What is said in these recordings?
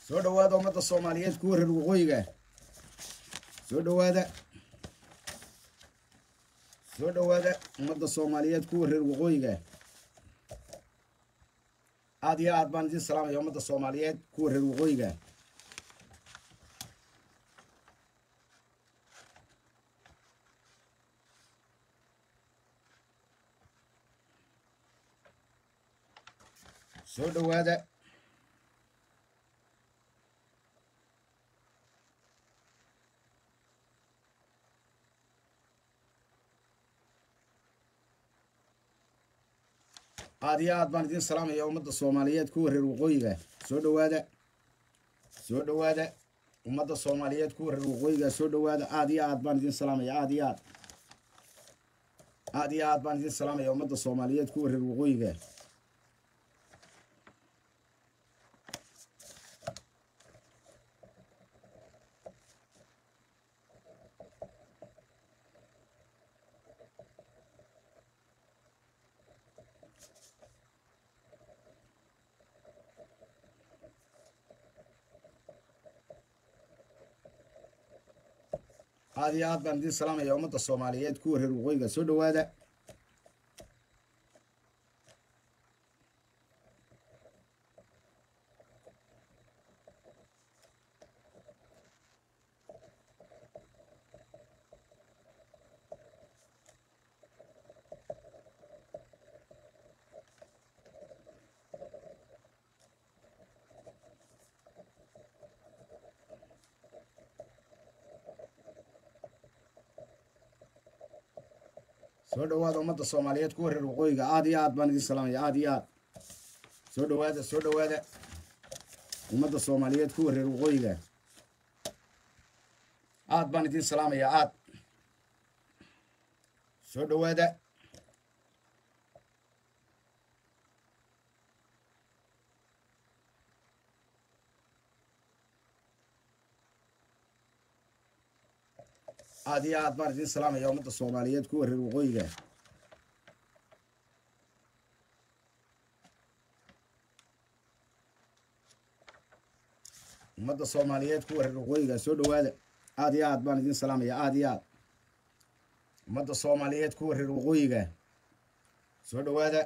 soo dhawaada ummadda soomaaliyeed kuwa reer waqooyiga soo dhawaada soo dhawaada ummadda soomaaliyeed kuwa reer waqooyiga aad iyo aad baan idiin salaamaya ummadda soomaaliyeed kuwa reer waqooyiga soo dhawaada aad iyo aad baan idiin salaamaya ummadda soomaaliyeed kuwa reer waqooyiga soo dhawaada soo dhawaada ummadda soomaaliyeed kuwa reer waqooyiga soo dhawaada aad iyo aad baan idiin salaamaya aad iyo aad aad iyo aad baan idiin salaamaya ummadda soomaaliyeed kuwa reer waqooyiga aad iyo aad baan idiin salaamaya ummadda soomaaliyeed kuwa reer waqooyiga soo dhawaada soo dhawaada ummadda soomaaliyeed kuwa reer waqooyiga aad iyo aad baan idiin salaamaya aad iyo aad soo dhawaada soo dhawaada ummadda soomaaliyeed kuwa reer waqooyiga aad baan idiin salaamaya aad soo dhawaada aad iyo aad baan idiin salaamaya ummadda soomaaliyeed kuwa reer waqooyiga ummadda soomaaliyeed kuwa reer waqooyiga soo dhawaada aad iyo aad baan idiin salaamaya aad iyo aad ummadda soomaaliyeed kuwa reer waqooyiga soo dhawaada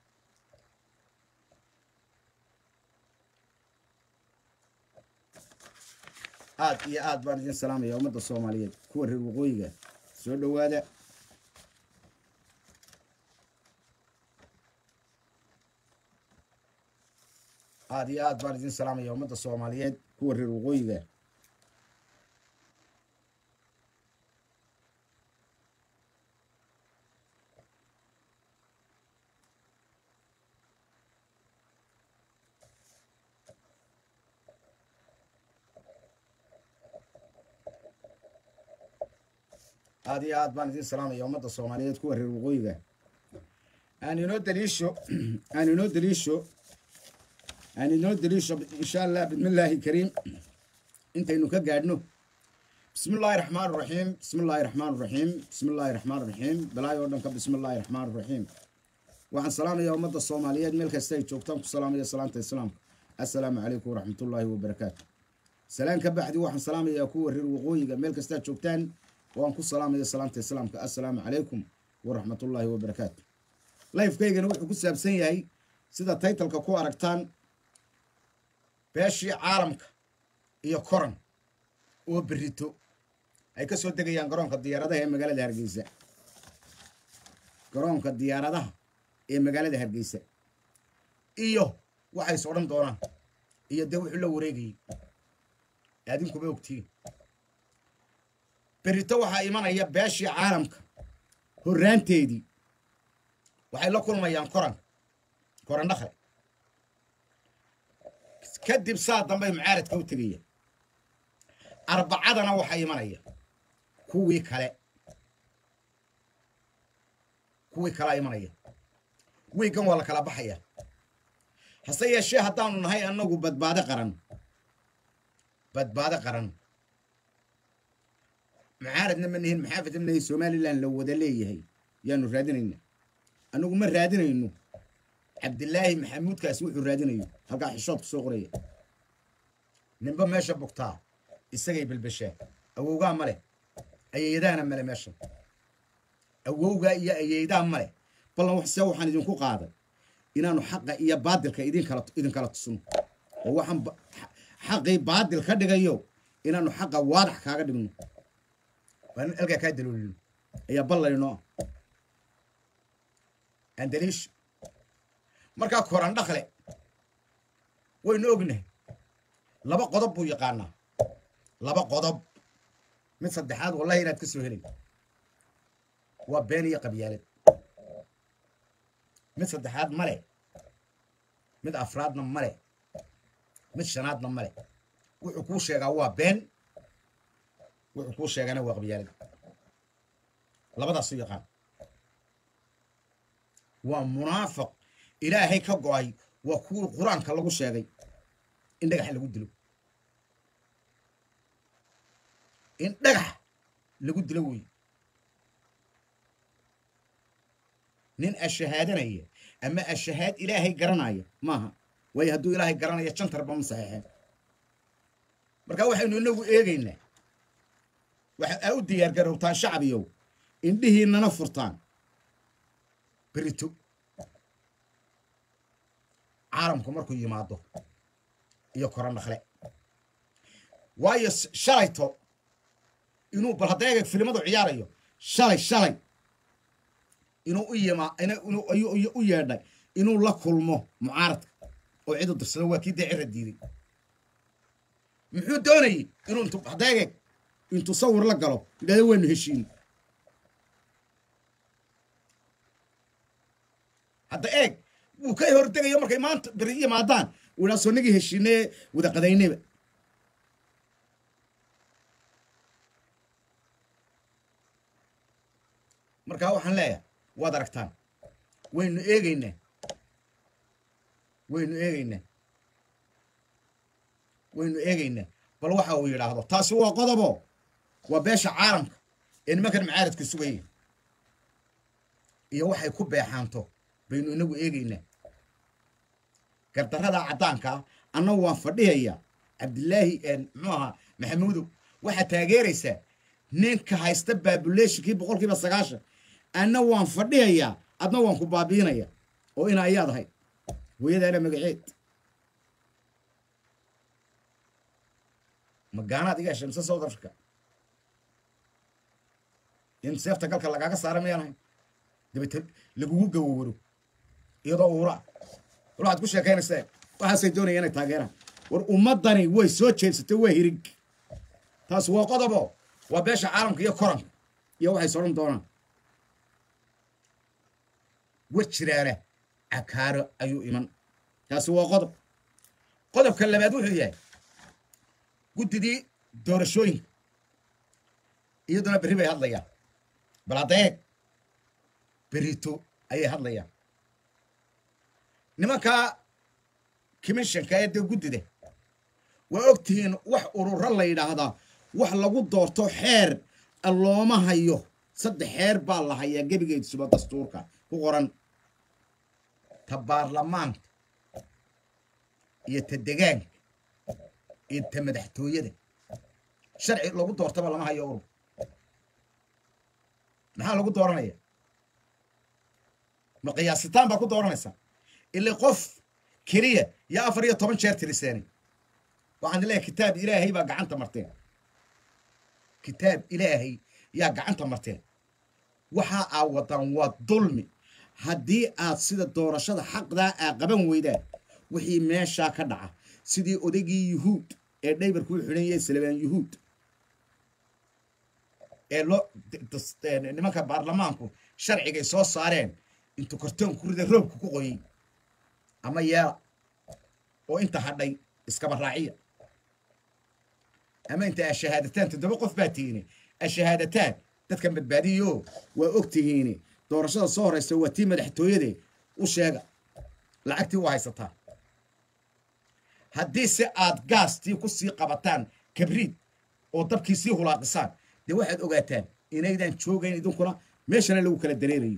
aad iyo aad baan idiin salaamaya ummadda soomaaliyeed kuwa reer waqooyiga soo dhawaada aad iyo aad baan idiin salaamaya ummadda soomaaliyeed kuwa reer waqooyiga aad iyo aad baan idiin salaamaya ummadda soomaaliyeed kuwa reer waqooyiga aan inoo daliisho aan inoo daliisho aan inoo daliisho insha allah bismillaahi kariim intaynu ka gaadhno bismi illaahi raxmaan raxiim bismi illaahi raxmaan raxiim bismi illaahi raxmaan raxiim balaayo o dhan ka bismi illaahi raxmaan raxiim waxaan salaamaya ummadda soomaaliyeed meel kasta ay joogtaan ku salaamaya salaanta islaamka assalaamu calaykum waraxmatullaahi wabarakaatu salaan ka baxdi waxaan salaamayaa kuwa reer waqooyiga meel kastaa joogtaan waan ku salaamaya salaanta islaamka assalaamu calaykum waraxmatullaahi wabarakaatu lifekaygana wuxuu ku saabsan yahay sida taytalka ku aragtaan beeshii caalamka iyo koran oo berito ay ka soo degayaan garoonka diyaaradaha ee magaalada hargeysa garoonka diyaaradaha ee magaalada hargeysa iyo waxay is odhan doonaan iyo dee wuxuu la wareegayay aadinkuba ogtiin berito waxaa imanaya beeshii caalamka horraanteedii waxay la kulmayaan koran koran dhakle kadib saa dambay mucaaradka u tegaya arbacadana waxaa imanaya kuwii kale kuwii kalea imanaya wiiggan waa la kala baxaya hase yeeshee haddaanu nahay annagu badbaado qaran badbaado qaran mucaaradna ma nihin maxaafadna ma nihin somalilan la wada leeyahay yaanu raadinayna annagu ma raadinayno cabdilaahi maxamuudkaasi wuxuu raadinayo halkaa xishood ku soo qoraya ninba meesha bugtaa isagay bilbishaa awowgaa ma leh ayeeyadaana male meesha awowgaa iyo ayeeydaa ma leh ballan se waxaan idinku qaaday inaanu xaqa iyo baadilka idinkala idinkala tusno oo waxaan xaqii baadil ka dhigayo inaanu xaqa waadax kaaga dhigno waan alkaa kaa daloolino ayaa ballayno andaliish markaa koran dhakle waynu ognahay laba qodob buu yaqaanaa laba qodob mid saddexaad wallahi inaad ka soo helay waa been iyo qabyaalad mid saddexaad male mid afraadna male mid shanaadna male wuxuu kuu sheegaa waa been wuxuu kuu sheegana waa qabyaalad labadaasu yaqaan waa munaafiq ilaahay ka go-ay waa kuwii qur-aanka lagu sheegay in dhagax lagu dilo in dhagax lagu dilo wey nin ashahaadanaya ama ashahaad ilaahay garanaya maaha waayo hadduu ilaahay garanaya jantarba ma saxeexeen marka waxaynu inagu eegaynaa waxa aa u diyaargarowtaan shacbiyow indhihiinana furtaan berito caalamku markuu yimaado iyo koran dhakle waayo shalayto inuu bal hadda eeg filimadu ciyaarayo shalay shalay inuu u yima ayuu u yeedhay inuu la kulmo mucaaradka oo cidu dirsado waa kii dee cira diiday muxuu doonayey inuu intu hadda eeg intuu sawir la galo yidhahdo waynu heshiin hadda eeg wuu ka hortegayo markay maanta beri yimaadaan uu idhaa soonagii heshiinee wada qadaynayba markaa waxaan leeyahay waad aragtaan waynu eegaynaa waynu eegaynaa waynu eegaynaa bal waxa uu yidhaahdo taasi waa qodobo waa beesha caalamka ee nimankan macaaradka sugaya iyo waxay ku beexaanto baynu inagu eegaynaa gardarrada caddaankaa annagu waan fadhihayaa cabdilaahi muxuu ahaa maxamuudow waxaad taageeraysaa ninka haysta baabuleshinkii boqol kiiba sagaashan anna waan fadhihayaa adna waan ku baabiinaya oo ina ayaad ahay hooyadaana magaceed magaanaad iga heshay mise south africa in seefta galka lagaaga saara miyaan ahay dabete lagugu gawowaro iyadoo uuraa wal waxaad ku sheekaynaysaa waxaasay doonaya inay taageeraan war ummaddani way soo jeedsatay waa hirig taas waa qodobo waa beesha caalamka iyo koranka iyo waxay sodhan doonaan war jiraana cakaaro ayuu iman taasi waa qodob qodobka labaad wuxuu yahay guddidii doorashooyinka iyaduna berri bay hadlayaan bal haddeeg berito ayay hadlayaan nimankaa commissionka ee dee guddida waa og tihiin wax ururo la yidhaahdaa wax lagu doorto xeer looma hayo saddex xeer baa la hayaa gebigeedsuba dastuurka ku qoran ta baarlamaanka iyo ta degaanka iyo ta madaxtooyada sharci lagu doortaba lama hayo urur maxaa lagu dooranaya ma qiyaasitaan baa ku dooranaysaa ila qof keliya iyo afar iyo toban jeer tiriseeni waxaan leeyahay kitaab ilaahay baa gacanta marteen kitaab ilaahay yaa gacanta marteen waxa aa wadaan waa dulmi haddii aad sida doorashada xaqdaa aa qaban weydaan wixii meeshaa ka dhaca sidii odaygii yuhuud ee dhaybarkuu xidhan yahay salabaan yuhuud ee loo nimanka baarlamaanku sharcigay soo saareen intuu kartoon ku rida roobka ku qoyey ama yeela oo inta hadhay iskaba raaciya ama inta ashahaadataan toddoba qof baa tihiine ashahaadataan dadkan badbaadiyo waa og tihiine doorashada soo horeysa waa tii madaxtooyade u sheega lacagtii u haysataa haddii se aad gaastii ku sii qabataan kabriid oo dabkii sii hulaaqisaan dee waxaad ogaataan inaydan joogayn idinkuna meeshana lagu kala dareerayo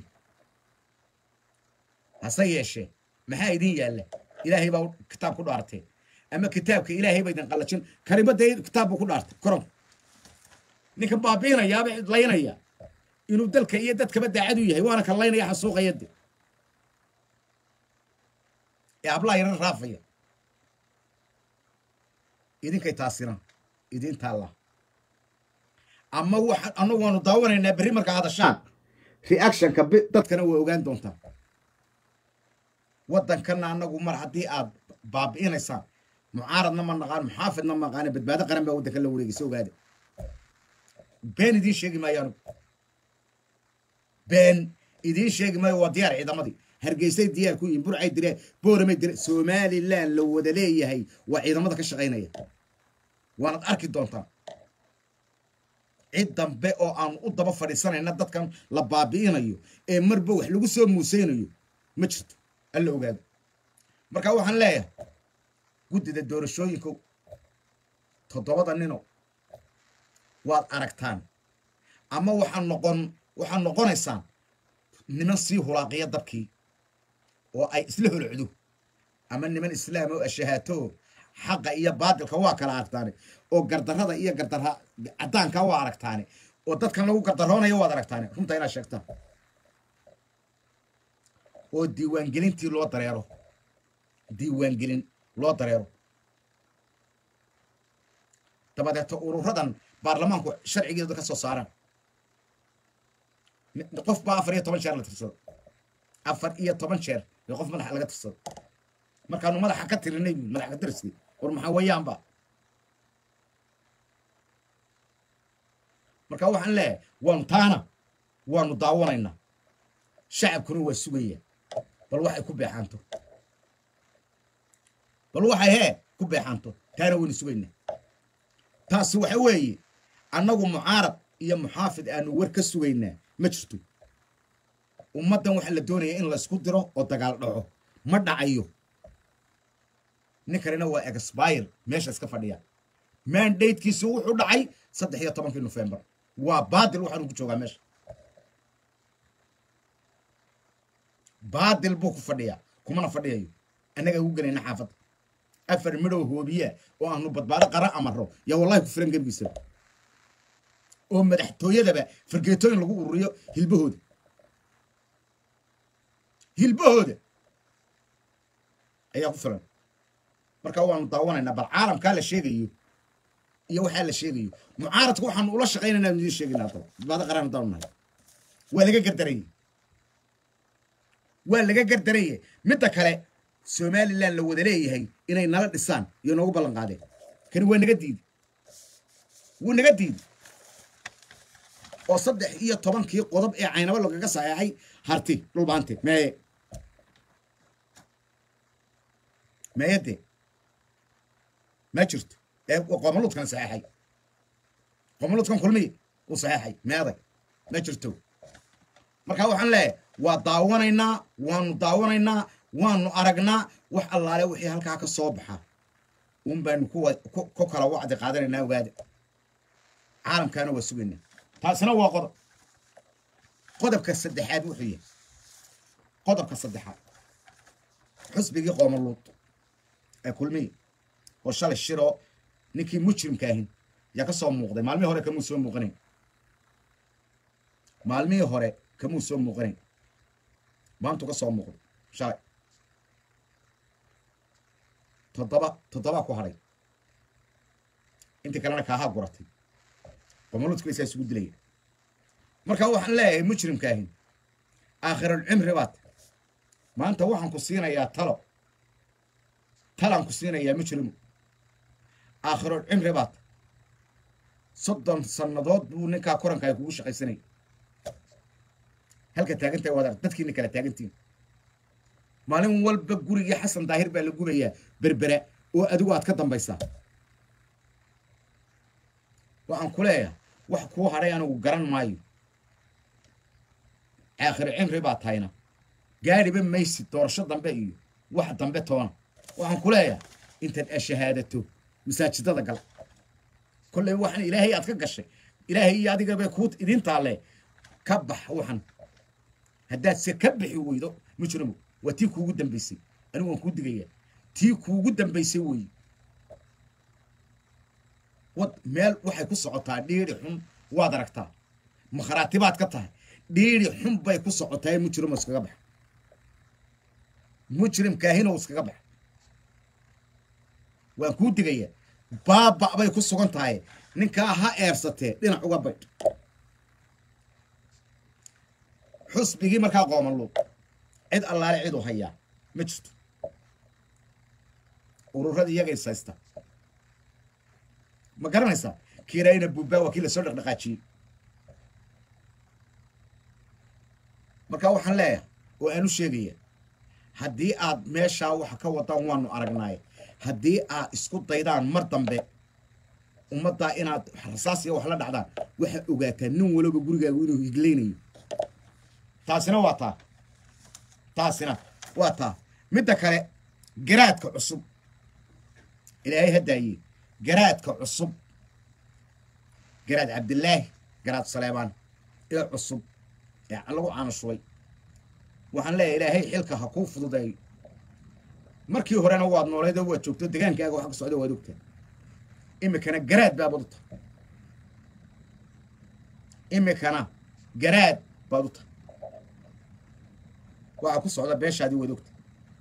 hase yeeshee maxaa idin yaalla ilaahay baa kitaab ku dhaarteen ama kitaabka ilaahay ba idin qallajin karimada kitaab buu ku dhaartay koronka ninka baabiinayaaba laynaya inuu dalka iyo dadkaba daacad u yahay waana kan laynaya xasuuqaya de ee hablaha yaran raafaya idinkay taasina idin taalla ama waxa annagu waanu daawanaynaa berri markaa hadashaan reactionka dadkana waa ogaan doontaa waddankanna annagu mar haddii aad baabi'inaysaan mucaaradna ma naqaan muxaafidna ma naqaane badbaado qaran baa waddankan la wareegaysa ogaada been idiin sheegi maayo anugu been idiin sheegi maayo waa diyaar ciidamadii hargeysay diyaar ku yihin burcay dire booramay dire somalilan la wada leeyahay waa ciidamada ka shaqaynaya waanad arki doontaan cid dambe oo aan u daba fadhiisanayna dadkan la baabi'inayo ee marba wax lagu soo muuseynayo ma jirto alla ogaado marka waxaan leeyahay guddida doorashooyinkow toddobada nino waad aragtaan ama waxaa noqon waxaad noqonaysaan niman sii hulaaqiya dabkii oo ay isla holocdo ama niman islaam oo ashahaato xaqa iyo baadilka waa kala aragtaane oo gardarrada iyo gardarra caddaanka waa aragtaane oo dadkan lagu gardaroonayo waad aragtaane runta inaad sheegtaan oo diiwaangelintii loo dareero diiwaangelin loo dareero dabadeeto ururadan baarlamaanku sharcigeedu ka soo saaraan qof baa afar iyo toban jeer la tirsado afar iyo toban jeer ee qof madaxa laga tirsado markaanu madaxa ka tirinay bu madaxa ka tiriskii war maxaa weeyaanba marka waxaan leeyahay waanu taana waanu daawanaynaa shacabkuna waa sugaya bal waxay ku beexaanto bal waxay hee ku beexaanto taana waynu sugaynaa taasi waxa weeye annagu mucaarad iyo muxaafid aanu war ka sugaynaa ma jirto ummaddan waxaa la doonaya in laysku diro oo dagaal dhaco ma dhacayo ninkanina waa exbire meesha iska fadhiya mandatekiisi wuxuu dhacay saddex iyo tobankii nofembar waa baadil waxaanu ku joogaa meesha baadil buu ku fadhiyaa kumana fadhiyayo annagaa ugu gelayna xaafadda afar midhow hoobiyaa oo aanu badbaado qara amaro yaa wallahi ku filan gebigiisaba oo madaxtooyadaba fargeetooyin lagu ururiyo hilbahooda hilbahooda ayaa ku filan marka waanu daawanaynaa bal caalamkaa la sheegayo iyo waxaa la sheegayo mucaaradka waxaanu ula shaqaynayna anu idiin sheegayna haddaba badbaado qaran haddaanu nahay waa laga gardarayey waa laga gardarayey midda kale somalilan la wada leeyahay inay nala dhisaan iyo noogu ballan qaadeen kani waa naga diidi wuu naga diidi oo saddex iyo tobankii qodob ee caynabo lagaga saxeexay harti dhulbaante meeye meeyade ma jirto ee qoomoluudkan saxeexay qoomoluudkan kulmiye uu saxeexay meeday ma jirto marka waxaan leeyahay waa daawanaynaa waanu daawanaynaa waanu aragnaa wax allaale wixii halkaa ka soo baxa un baanu kuwa ku kala wacdi qaadanaynaa ogaada caalamkaana waa sugaynaa taasina waa qodob qodobka saddexaad wuxuu yahay qodobka saddexaad xusbigii qoomaluud ee kulmiye oo shalay shiroo ninkii mujrimka ahin yaa ka soo muuqday maalmihii hore kamuu soo muuqanayn maalmihii hore kamuu soo muuqanayn maantuu ka soo muuqday shalay toddoba toddobaa ku hadhay intii kalena kaahaa guratay qoomaluudku isaa isugu dilaya marka waxaan leeyahay mujrimka ahin aakhirulcimri baad maanta waxaan ku siinayaa talo talaan ku siinayaa mujrimu aakhirulcimri baad soddon sannadood buu ninkaa koranka ay kugu shaqaysanaya halka taagantahay waad arag dadkiina kala taagantiin maalin walba gurigii xasan daahir baa la gubayaa berbera oo adigu aad ka dambaysaa waxaan ku leeyahay wax kuu hadhay anigu garan maayo aakhir cimri baa tahayna gaadhiba maysid doorasho dambe iyo wax dambe toona waxaan ku leeyahay intaad ashahaadato masaajidada gal kolley waxaan ilaahay aad ka gashay ilaahay iyo adigabay kuu idin taalle ka bax waxan haddaad se ka bixi weydo mujrimo waa tii kuugu dambaysay anigu waan kuu digayaa tii kuugu dambaysay weeye wad meel waxay ku socotaa dhiidhi xun waad aragtaa makharaatibaad ka tahay dhiidhi xun bay ku socotaa mujrim iskaga bax mujrim kaahinow iskaga bax waan kuu digaya baaba bay ku sugan tahay ninkaa ha eersatee dhinac uga baydh xusbigii markaa qoomanluuq cid allaale cid u hayaa ma jirto ururada iyaga ishaysta ma garanaysaa kiirayna buubbaa waa kii lasoo dhaqdhaqaajiyey marka waxaan leeyahay oo aan u sheegaya haddii aad meeshaa waxa ka wadaan waanu aragnaaye haddii aad isku daydaan mar dambe ummaddaa inaad rasaasiya wax la dhacdaan waxaa ogaataa nin waloba gurigaagu inuu higlaynayo taasina waa taa taasina waa taa midda kale garaadka cusub ilaahay haddaaye garaadka cusub garaad cabdilaahi garaad saleebaan ee cusub ee lagu caanashubay waxaan leeyahay ilaahay xilka ha kuu fududeeyo markii horena waad nooleed oo waad joogto degaankaaga waxa ka socda waad ogtaa imikana garaad baad u tahay imikana garaad baad u tahay waxaa ku socda beeshaadii waad ogta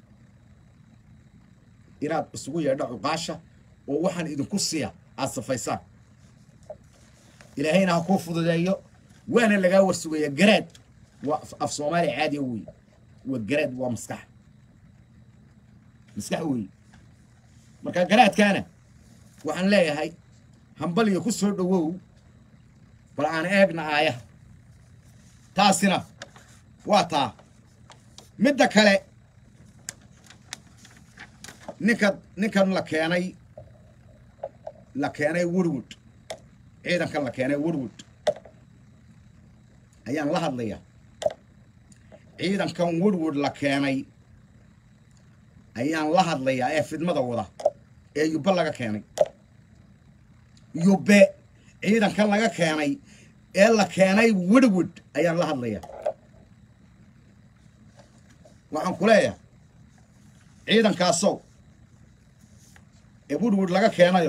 inaad isugu yeedho cuqaasha oo waxaan idinku siya aad safaysaan ilaahayna ha kuu fududeeyo waana lagaa warsugayaa garaad waa af soomaaliya caadiya wey waa garaad waa maskax maskax wey marka garaadkaana waxaan leeyahay hambaliyo ku soo dhowow bal aan eegna aayaha taasina waa taa midda kale ninka ninkan la keenay la keenay woodwood ciidankan la keenay woodwood ayaan la hadlayaa ciidankan woodwood la keenay ayaan la hadlayaa ee fidmada wada ee yubbe laga keenay yubbe ciidankan laga keenay ee la keenay woodwood ayaan la hadlayaa waxaan ku leeyahay ciidankaasow ee woodwood laga keenayo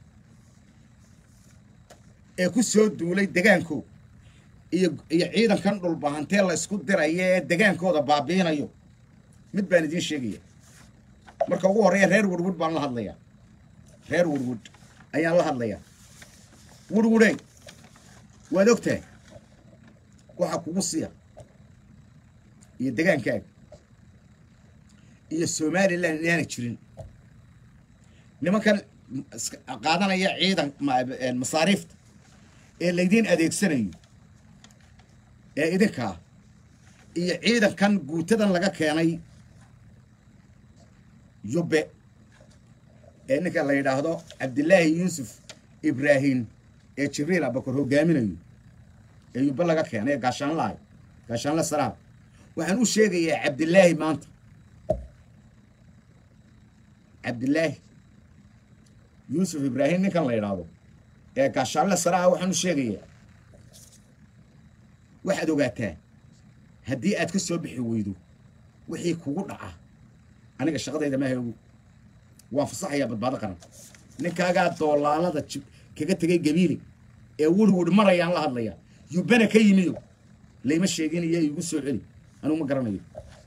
ee ku soo duulay degaanko iyo iyo ciidankan dhulbahantee la isku diraya ee degaankooda baabiinayo mid baan idiin sheegaya marka ugu horreeya reer woodwood baan la hadlayaa reer woodwood ayaan la hadlayaa woodwoodey waad ogtahay waxaa kugu siya iyo degaankaaga iyo somalilan inaana jirin nimankan qaadanaya ciidan masaariifta ee laydiin adeegsanayo ee idinkaa iyo ciidankan guutadan laga keenay yubbe ee ninka la yidhaahdo cabdilaahi yuusuf ibraahim ee jibriil abakor hogaaminayo ee yubbe laga keenay ee gaashaanlahay gaashaanla saraar waxaan u sheegayaa cabdilaahi maanta cabdilaahi yuusuf ibraahim ninkan la yidhaahdo ee gaashaanle saraha waxaan u sheegayaa waxaad ogaataa haddii aad ka soo bixi weydo wixii kugu dhaca aniga shaqadayda maaha ogu waan fasaxayaa badbaado qaran ninkaagaa doolaalada jib kaga tegay gabiile ee wurwur marayaan la hadlayaa yubbana ka yimiyo layma sheeginayo igu soo celi anugu ma garanayo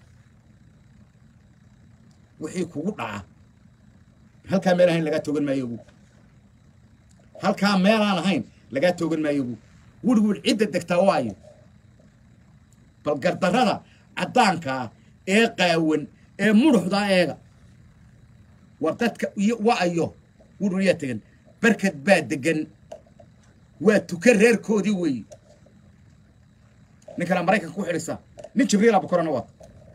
wixii kugu dhaca halkaa meel ahayn lagaa toogan maayo ogu halkaa meelaan ahayn lagaa toogan maayo ogu wurwur cidda degtaa waayo bal gardarrada caddaankaa ee qaawan ee muruxdaa eega war dadka iyo wa'ayo wurwur yaa tegan barkad baa degan waa tuka reerkoodii weeye ninkana maraykanka ku xidhisa nin jibriil abakorana waata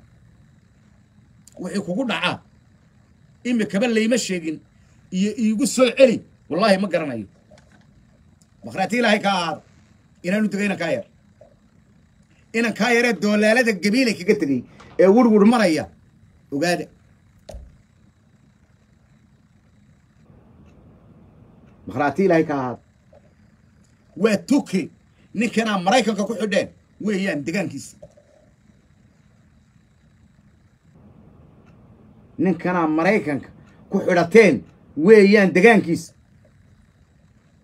wixii kugu dhacaa imikaba layma sheegin iyo iigu soo celi wallaahi ma garanayo makhraati ilaahay kaa ahaada inaanu tegay inan kaa yar inan kaa yaree doolaalada gabiilay kaga tegey ee wurwur maraya ogaada makhraati ilaahay kaa ahaada waa tuki ninkanaa maraykanka ku xidheen weeyaan degaankiisa ninkanaa maraykanka ku xidhateen weeyaan degaankiisa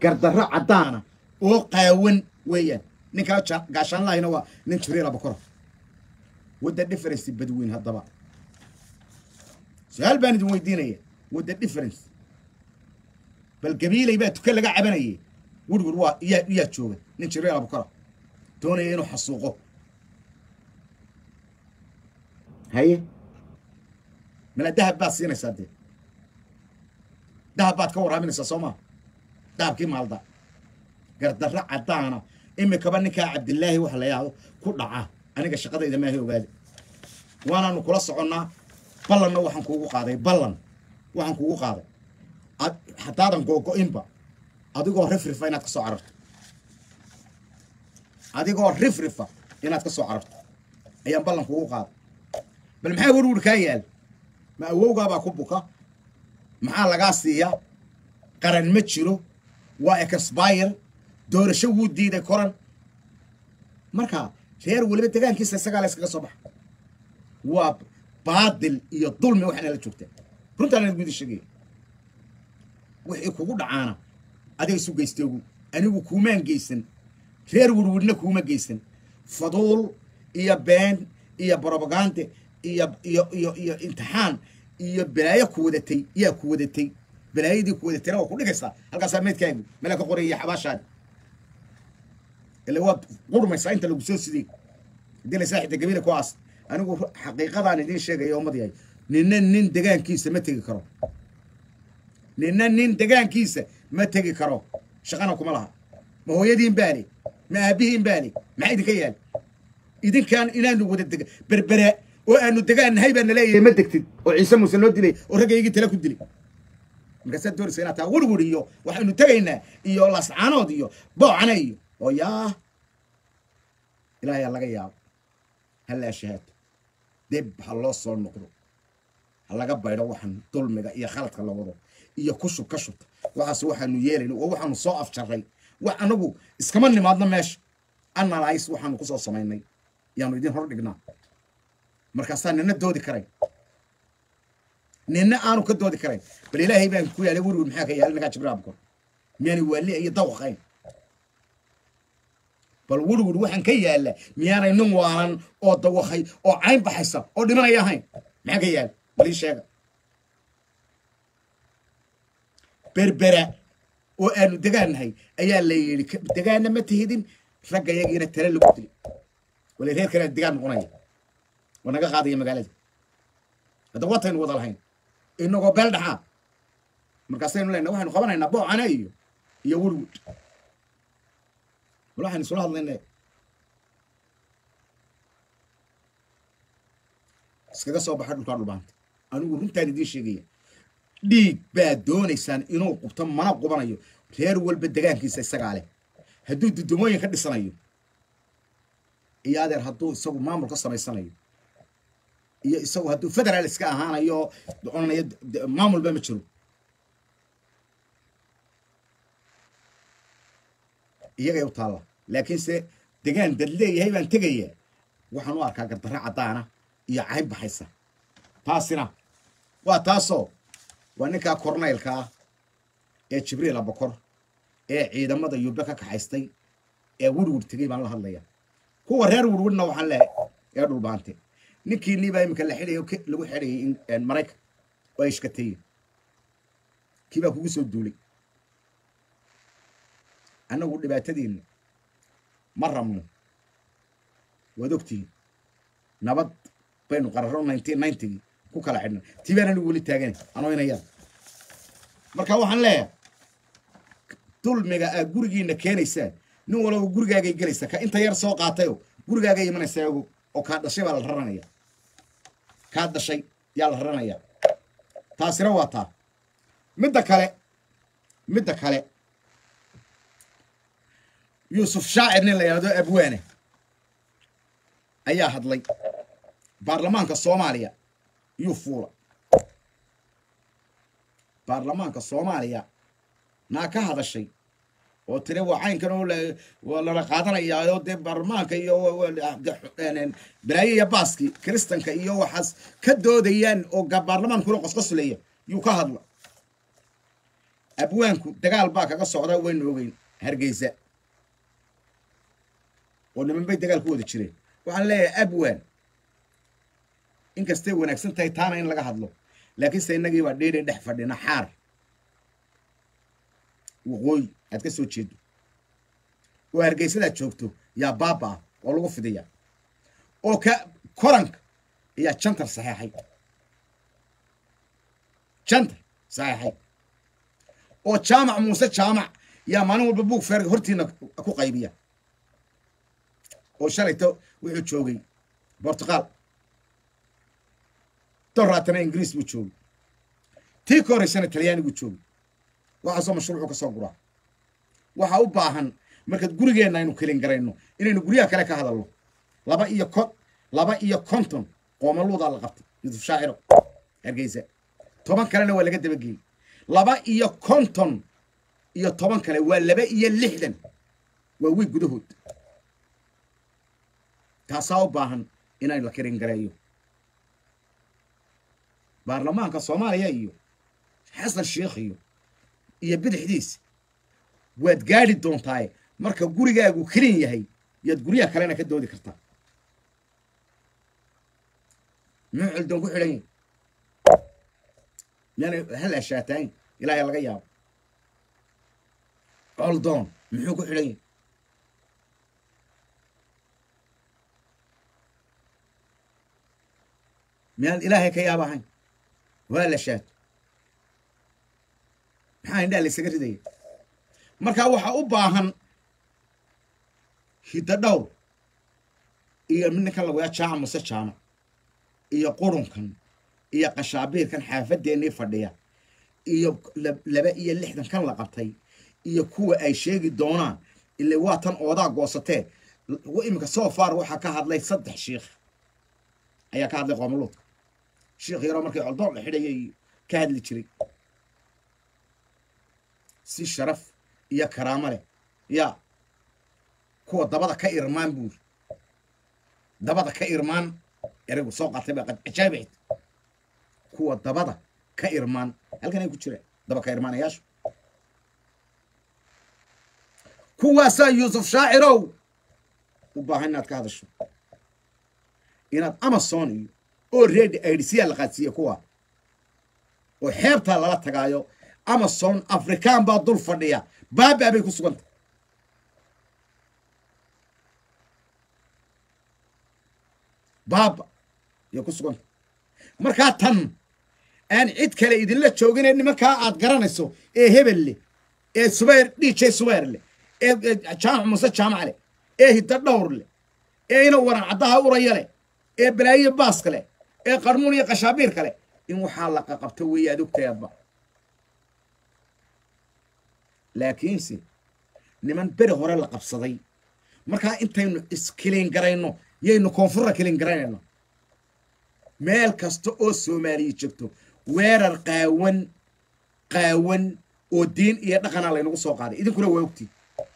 gardarro caddaana oo qaawan weeyaan ninkaa ja- gaashaanlahayna waa nin jibriil abakora wadda difference badweyn haddaba su-aal baan idin weydiinaya wadda difference bal gabiilay baa tuka laga cabanayay werwer waa iyaa iyaa jooga nin jibriil abakora doonaya inuu xasuuqo haye mala dahab baad siinaysaa dee dahab baad ka waraaminaysaa soo maa dahabkii maalda gardarro caddaana imikaba ninkaa cabdilaahi waxa la yidhaahdo ku dhaca aniga shaqadayda maahay ogaada waanaanu kula soconnaa ballanna waxaan kuugu qaaday ballan waxaan kuugu qaaday ad- haddaadan googo-inba adigoo rifrifa inaad ka soo cararto adigoo rifrifa inaad ka soo cararto ayaan ballan kuugu qaaday bal maxaa werwer kaa yaal ma awowgaabaa ku buka maxaa lagaa siiyaa qaran ma jiro waa exbire doorasho wuu diiday koran marka reer weliba degaankiisa isagaa la iskaga soo baxa waa baadil iyo dulmi waxaana la joogtaa runtaan gudi sheegaya wixii kugu dhacaana adiga isu geystogu anigu kuumaan geysan reer werwerna kuuma geysan faduul iyo been iyo brobagande iyo iyo iyo iyo imtixaan iyo balaayo ku wadatay yaa ku wadatay balaayadii ku wadatayna waa ku dhigaysaa halkaasaa meydkaagu mela ka qoray iyo xabaashaadi ila waad qurmaysaa inta lagu soo sidey haddii la saaxibta gabiila ku aas anigu ru- xaqiiqadaan idiin sheegaya ummad yahay nina nin degaankiisa ma tegi karo nina nin degaankiisa ma tegi karo shaqana kuma laha ma hooyadiin baale ma aabihiin baale maxaa idinka yaal idinkaan inaanu wada dega berbera oo aanu degaan nahay baa naleeyahay ma degtid oo ciise muuse noo dilay oo raggaygii tala ku dilay markaasaad doonaysa inaad taa werwer iyo waxaynu tegaynaa iyo lascaanood iyo boocana iyo oo yaa ilaahay ha laga yaabo ha la ashahaato deb ha loo soo noqdo ha laga baydho waxaan dulmiga iyo khaladka la wado iyo ku shub ka shubta waxaas waxaanu yeelayna oo waxaanu soo afjarray wax anagu iskama nimaadno meesha analyse waxaanu kusoo samaynay yaanu idin hor dhignaa markaasaa nina doodi karayn nina aanu ka doodi karayn bal ilaahay baan ku yaalay werwer maxaa ka yaalay ninkaa jibriil abkor miyaanay waali iyo dawaqayn bal werwer waxaan ka yaalla miyaanay nin waalan oo dawakay oo cayn baxaysa oo dhimanaya ahayn maxaa ka yaala bal ii sheega berbera oo aanu degaannahay ayaa la yidhi "Ka- degaanna ma tihidin ragga yagiina tale lagu dili wala reer kale degaan noqonaya waa naga qaadaya magaalada hadda wataynu wada lahayn inagoo beel dhaxaa markaasaynu leenahay waxaynu qabanaynaa boocana iyo iyo werwer bal waxaynu isula hadlaynaa iskaga soo baxa dhulkaa dhulbaanta anigu runtaan idiin sheegaya dhiig baad doonaysaan inuu qubto mana qubanayo reer walba degaankiisa isagaa leh hadduu dudumooyin ka dhisanayo iyo adeer hadduu isagu maamul ka samaysanayo iyo isagu hadduu federaal iska ahaanayo odhanayo d- maamulba ma jiro iyagay u taalla laakiinse degaan dad leeyahay baan tegaya waxaan u arkaa gardarro caddaana iyo cayb baxaysa taasina waa taasoo waa ninkaa kornaylka ah ee jibriil abakor ee ciidamada yube ka kaxaystay ee werwer tegey baan la hadlaya kuwa reer werwerna waxaan leehay ee dhulbaante ninkii niibaa iminka la xidhayo ke- lagu xidhayay in- maraykan oo ay ishkateeye kii baa kugu soo duulay annagu dhibaatadiinna ma rabno waad ogtihiin nabad baynu qararo nineteen ninetygii ku kala xidhnay tii baan anigu weli taaganay anoo inayada marka waxaan leeyahay dulmiga aad gurigiina keenaysaan nin walaba gurigaagay gelaysa ka inta yar soo qaatayo gurigaagay imanaysaa ogo oo kaa dhashay baa la raranaya kaa dhashay yaa la raranaya taasina waa taa midda kale midda kale yuusuf shaacir nin la yidhahdo abwaane ayaa hadlay baarlamaanka soomaaliya yuu fuula baarlamaanka soomaaliya naa ka hadashay oo tiri waa caynkan oo la- waa lala qaadanayaa oo dee baarlamaanka iyo wa- wa- de- een, balaayo iyo baaski kiristanka iyo waxaas ka doodayaan oo ga- baarlamaankuna qosqoslaya yuu ka hadla abwaanku dagaal baa kaga socda waynu ogeyn hargeysa oo niman bay dagaal ku wada jireen waxaan leeyahay abwaan inkastay wanaagsan tahay taana in laga hadlo laakiinse innagii baa dhiidhi dhex fadhina xaar waqooyi aad ka soo jeedo oo hargeysadaad joogto yaa baaba ah oo lagu fidiya oo ka koranka ayaa jantar saxeexay jantar saxeexay oo jaamac muuse jaamac yaa maalin walba buug feerga hortiina ku qaybiya oo shalayto wuxuu joogay bortuqaal doraatana ingiriis buu joogay tii ka horeysana talyaaniguu joogay waxaasoo mashruucu ka soo guraa waxaa u baahan markaad gurigeenna aynu kelin garayno inaynu guryaha kale ka hadalno laba iyo ko laba iyo konton qoomaluudaa la qabtay yusuf shaaciro hargeysa toban kalena waa laga dabageeyey laba iyo konton iyo toban kale waa laba iyo lixdan waa wiig gudahood taasaa u baahan inaynu la kelin gareeyo baarlamaanka soomaaliya iyo xasan sheikh iyo iyo bidixdiisa waad gaadhi doontaaye marka gurigaagu kelin yahay yaad guryaha kalena ka doodi kartaa muxuu cildoon ku xidhan yahy miyaana hal ashaatayn ilaahay laga yaabo coldoon muxuu ku xidhan yahy miyaan ilaahay ka yaab ahayn waa la shaato maxaa indhaha la ysaga ridaya markaa waxaa u baahan hiddo dhowr iyo ninkan lagu yaa jaamac muse jaamac iyo qurunkan iyo qashaabiirkan xaafadeennii fadhiya iyo laba iyo lixdan kan la qabtay iyo kuwa ay sheegi doonaan ile waa tan oodaa goosatee iminka soo far waxaa ka hadlay saddex shiikh ayaa ka hadlay qoomuluudka shiikh yaroo markay coldoon la xidhayay ka hadli jiray si sharaf iyo karaamo leh yaa kuwa dabada ka irmaan buuri dabada ka irmaan eraygu soo qaatay baa cajaabicid kuwa dabada ka irmaan halkan ay ku jiraan daba ka irmaanayaashu kuwaasaa yuusuf shaacirow u baahan inaad ka hadasho inaad amazon iyo oo redi aidsiyaa la qaadsiiye kuwa oo xeebtaa lala tagaayo amazon afrikaan baa dul fadhiya baabaa bay ku sugantay baaba yay ku sugantay markaa tan aan cid kale idinla joogine nimankaa aad garanayso ee hebel leh ee subayr dj subayr leh ee jaamac muse jaamac leh ee hiddo dhowr leh ee ina waran caddaha uraya leh ee balaayiya baaska leh ee qarmuun iyo qashaabiirka leh in waxaa la qaqabto weeye aad ogtayaadba laakiinse niman beri hore la qabsaday markaa intaynu iskilin garayno yaynu koonfurra kilin garaynayno meel kasta oo soomaaliya joogto weerar qaawan qaawan oo diin iyo dhaqana laynagu soo qaaday idinkuna waa ogtiin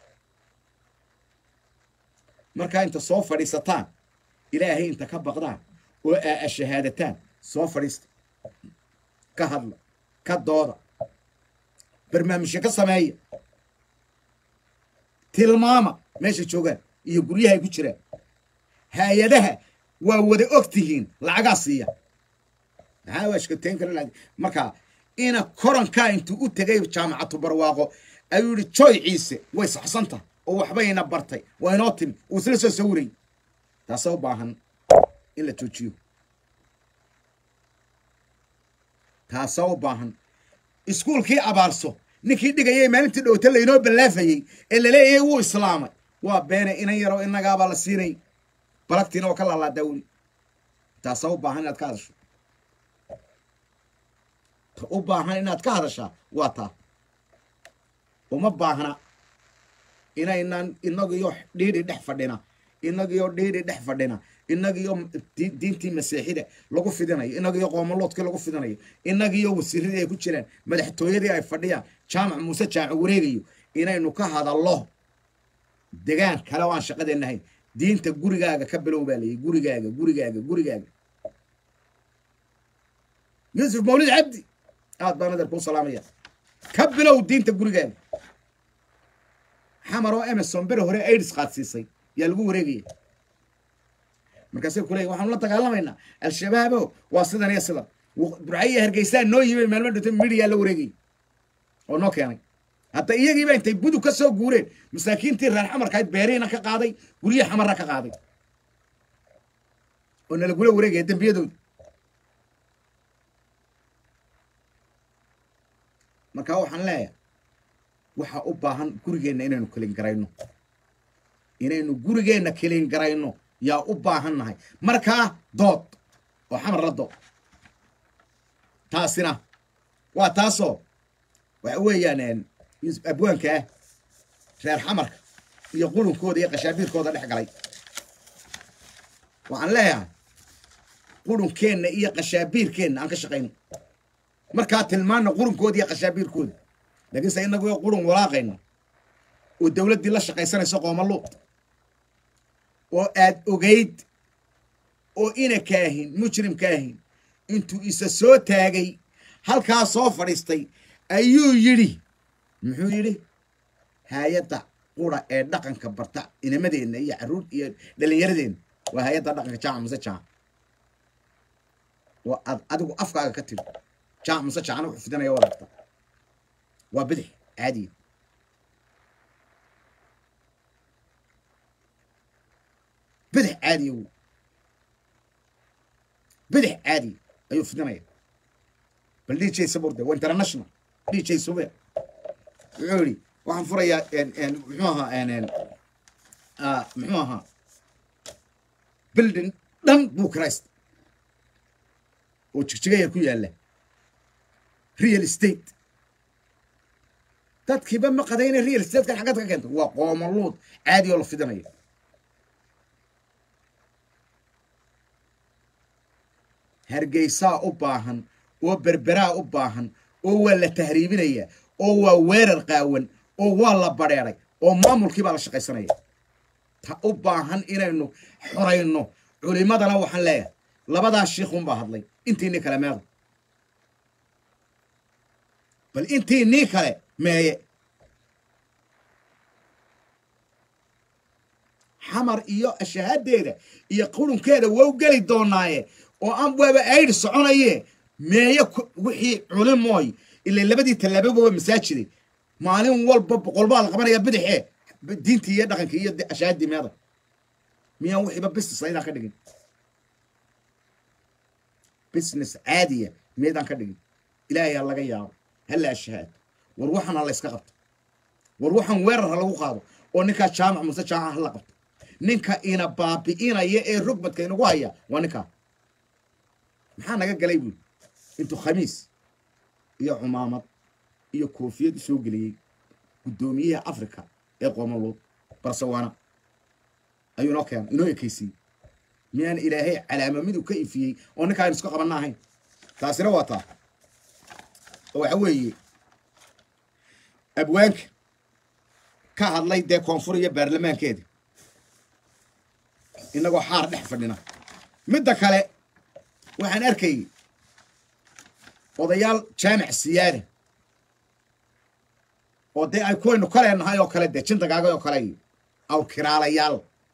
markaa inta soo fadhiisataan ilaahay inta ka baqdaan oo aa shahaadataan soo fadhiista ka hadla ka dooda barnaamijyo ka sameeya tilmaama meesha joogaan iyo guryaha ay ku jiraan hay-adaha waa wada og tihiin lacagaa siiya maxaa waashkateen kara markaa ina korankaa intuu u tegay jaamacatu barwaaqo ayuu yihi joy ciise way saxsanta oo waxbayna bartay waa inoo timi uu isla soo sawiray taasa u baahan in la joojiyo taasa u baahan iskuulkii abaarso ninkii dhigayay maalintii dhowta laynoo ballaafayey ee laleeyahay wuu islaamay waa beene inan yaroo innagaabaa la siinay balagtiina oo ka laalaadaa weli taasa u baahan inaad ka hadasho ta u baahan inaad ka hadashaa waa taa uma baahna inaynan inagiyo dhiidhi dhex fadhina inagiyo dhiidhi dhex fadhina inagiyo diintii masiixida lagu fidinayo inagiyo qoomaloodkii lagu fidinayo inagiyo wasiiradii ay ku jiraan madaxtooyadii ay fadhiyaan jaamac muuse jaamac wareegayo inaynu ka hadallo degaan kale oo aan shaqadeenna ahayn diinta gurigaaga ka bilow baa layidhi gurigaaga gurigaaga gurigaaga yuusuf mawlid cabdi aad baan adeer kuu salaamaya ka bilow diinta gurigaada xamar oo emerson bere hore aids qaadsiisay yaa lagu wareegaya markaasay ku leeyihin waxaanu la dagaalamaynaa al-shabaabo waa sidan iyo sidan burcayiya hargeysaa noo yimi maalmo dhintay midiyaa la wareegayay oo noo keenay hadda iyagiiba intay budug ka soo guureen masaakiintii reer xamarkahayd beerihiina ka qaaday guryihi xamarna ka qaaday oo nalagula wareegaya dembiyadooda markaa waxaan leeyahay waxaa u baahan gurigeenna inaynu kelin garayno inaynu gurigeenna kelin garayno yaa u baahan nahay markaa dood oo xamar la dood taasina waa taasoo waxa weeyaan abwaanka ah reer xamarka iyo qurunkooda iyo qashaabiirkooda dhex galay waxaan leeyahay qurunkeenna iyo qashaabiirkeenna aan ka shaqayno markaa tilmaana qurunkooda iyo qashaabiirkooda laakiinse inagoo qurun walaaqayno oo dowladdii la shaqaysanayso qoomaluud oo aad ogayd oo ina kaahin mujrim kaahin intuu isa soo taagay halkaa soo fadhiistay ayuu yidhi muxuu yidhi hay-adda qura ee dhaqanka barta inamadeenna iyo carruur iyo dhallinyaradeenna waa hay-adda dhaqanka jaaca muse jaaca waa ad adigu afkaaga ka tiri jaac muse jaacna wuxuu fidinaya waad arta waa bidix caadiya bidix caadiya wu bidix caadiya ayuu fidinaya bal d j saburde waa international d j sube wuxuu yidhi waxaan furayaa muxuu ahaa muxuu ahaa building dhan buu christ oo jigjigaya ku yaalla real estate dadkiiba ma qadayna real estatekan xaggaad ka keenta waa qoomaluud caadi oo la fidinaya hargeysaa u baahan oo berberaa u baahan oo waa la tahriibinaya oo waa weerar qaawan oo waa la badheeray oo maamulkii baa la shaqaysanaya ta u baahan inaynu xorayno culimadana waxaan leeyahay labadaa shiikhunbaa hadlay intiinii kale meeda bal intiinii kale meeye xamar iyo ashahaadeeda iyo qurunkeeda wow geli doonaaye oo aan waaba aydh soconaye meeye wixii culimooy ila labadii tallaababa masaajiday maalin walba boqolbaa la qabanaya bidaxe diintii iyo dhaqankii iyo ashahaadii meeda miyaan wixiiba business aydaan ka dhigin business caadiya miyaydaan ka dhigin ilaahay ha laga yaabo hala ashahaado war waxaan ha la yska qabto war waxaan weerar ha lagu qaado oo ninkaa jaamac muse jaamac ha la qabto ninka ina baabi'inaya ee rugmadka inagu haya waa ninkaa maxaa naga galay buuli intuu khamiis iyo cumaamad iyo koofiyad u soo geliyey guddoomiyaha africa ee qoomaluud barsawaana ayuu inoo keenay inoo ekaysiiyey miyaan ilaahay calaama miduu ka ifiyey oo ninkaa aynu isku qabanna ahayn taasina waa taa oo waxa weeye abwaanka ka hadlay dee koonfur iyo baarlamaankeeda inagoo xaar dhex fadhina midda kale waxaan arkayay odayaal jaamic siyaada oo dee ay kuwaynu ka leenahay oo kale dee jindagaagay oo kale iyo awkiraalayaal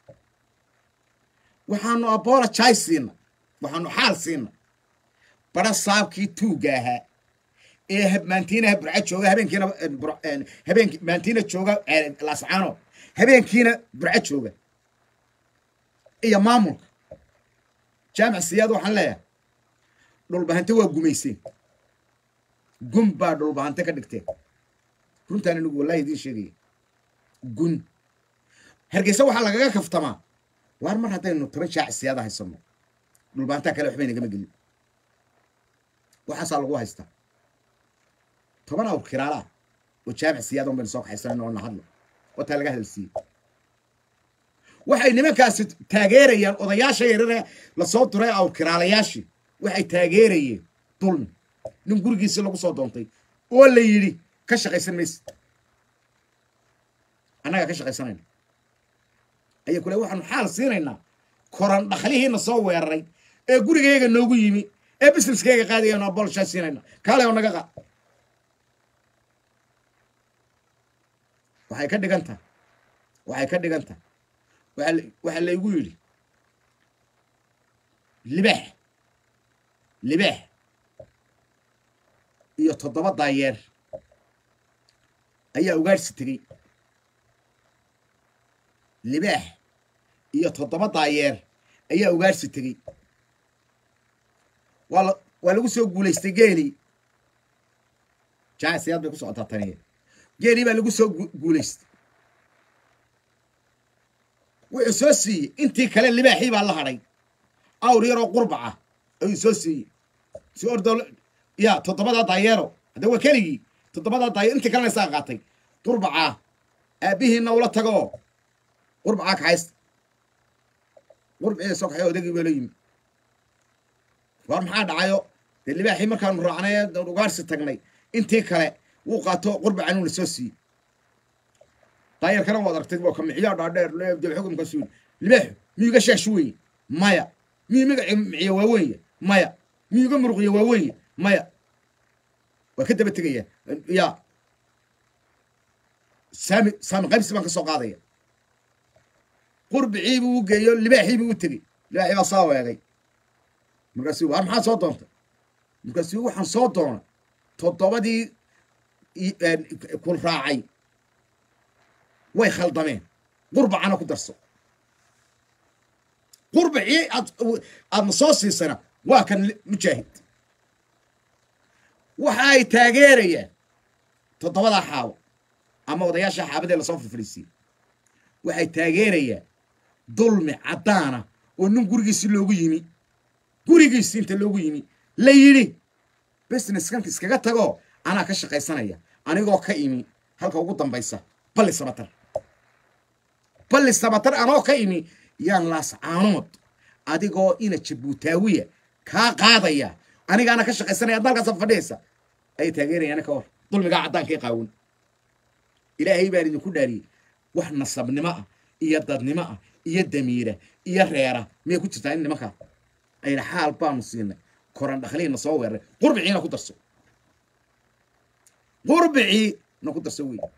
waxaanu apologize siina waxaanu xaal siina bara saabkii tuugga ahaa ee maantiinaha burca jooga habeenkiina habeenki maantiina jooga lascaano habeenkiina burca jooga iyo maamulka jaamic siyaad waxaan leeyahay dhulbahante waa gumayseen gun baa dhulbahante ka dhigteen runtaan anigu wallahi idiin sheegaya gun hargeysa waxaa lagaga kaftamaa waar mar haddaynu toban jaac siyaada haysano dhulbahantaa kale waxba inagama gelin waxaasaa lagu haystaa toban awr kiraalaah oo jaamic siyaada un baynu soo kaxaysanayno oo na hadlo oo taa laga hadalsiiyey waxay nimankaasi taageerayaan odayaasha yarare lasoo duray awr kiraalayaashii waxay taageerayeen dulmi nin gurigiisii lagu soo doontay oo la yidhi ka shaqaysan mayse annagaa ka shaqaysanayna ayaa kule waxaanu xaal siinaynaa koran dhakhlihiina soo weeraray ee gurigayga noogu yimi ee businesskayga qaadayanu abolshaa siinayna kaale oo naga qaad waxay ka dhigan tahay waxay ka dhigan tahay waxaa laygu yidhi libaax libaax iyo toddoba daayeer ayaa ugaadhsi tegey libaax iyo toddoba daayeer ayaa ugaadhsi tegey waa la waa lagu soo guulaystay geelii jaasiyaad bay ku socotaa taniya geelii baa lagu soo guulaystay wuxuu soo siiyey intii kale libaaxii baa la hadhay awr yaroo qurbaca ayuu soo siiyey si ordo ya toddobadaa daayeero hadda waa keligii toddobadaa daayeer intii kalena isaa qaatay qurbacaa aabbihiina ula tagoo qurbacaa kaxaysta qurbacii soo kaxay odagii baa la yimi war maxaa dhacayo dee libaaxii markaanu raacnay ugaarsi tagnay intii kale wuu qaato qurbacan uuna soo siiyey daayarkana waad aragtay waa kamiciyaa dhaadheer leebdel xukumka suul libaaxu miyuga shaash weeye maya miyuu magaci miciya waa weeye maya miyuga muruqiya waa weeye maya waa ka daba tegaya ya saami saami qaybsi baan ka soo qaadaya qurbicii buu u geeyo libaaxii buu u tegey libaaxii baa saa weegay markaasuu war maxaa soo doontay markaasuu waxaan soo doonay toddobadii kun raacay way khaldameen qurbacana ku darso qurbacii aad aadna soo siisana waa kan mujaahid waxa ay taageerayaan toddobadaa xaabo ama odayaasha xaabadee lasoo firfadhiisiiyey waxay taageerayaan dulmi caddaana oo nin gurigiisi loogu yimi gurigiisi inta loogu yimi la yidhi businesskanka iskaga tagoo anaa ka shaqaysanaya anigoo ka imi halka ugu dambaysa balli sabatar balli sabatar anoo ka imi yaan laascaanood adigoo ina jabuutaawiya kaa qaadaya anigaana ka shaqaysanaya adna halkaasa fadhiyaysa ayay taageerayaan ka hor dulmigaa caddaankii qaawan ilaahay baan idinku dhaariyey wax nasabnimo ah iyo dadnimo ah iyo damiira iyo reera miyay ku jirtaa in nimankaa ayna xaal baanu siinay koran dhakhliina soo weeraray qurbiciina ku darso qurbicii na ku darso wey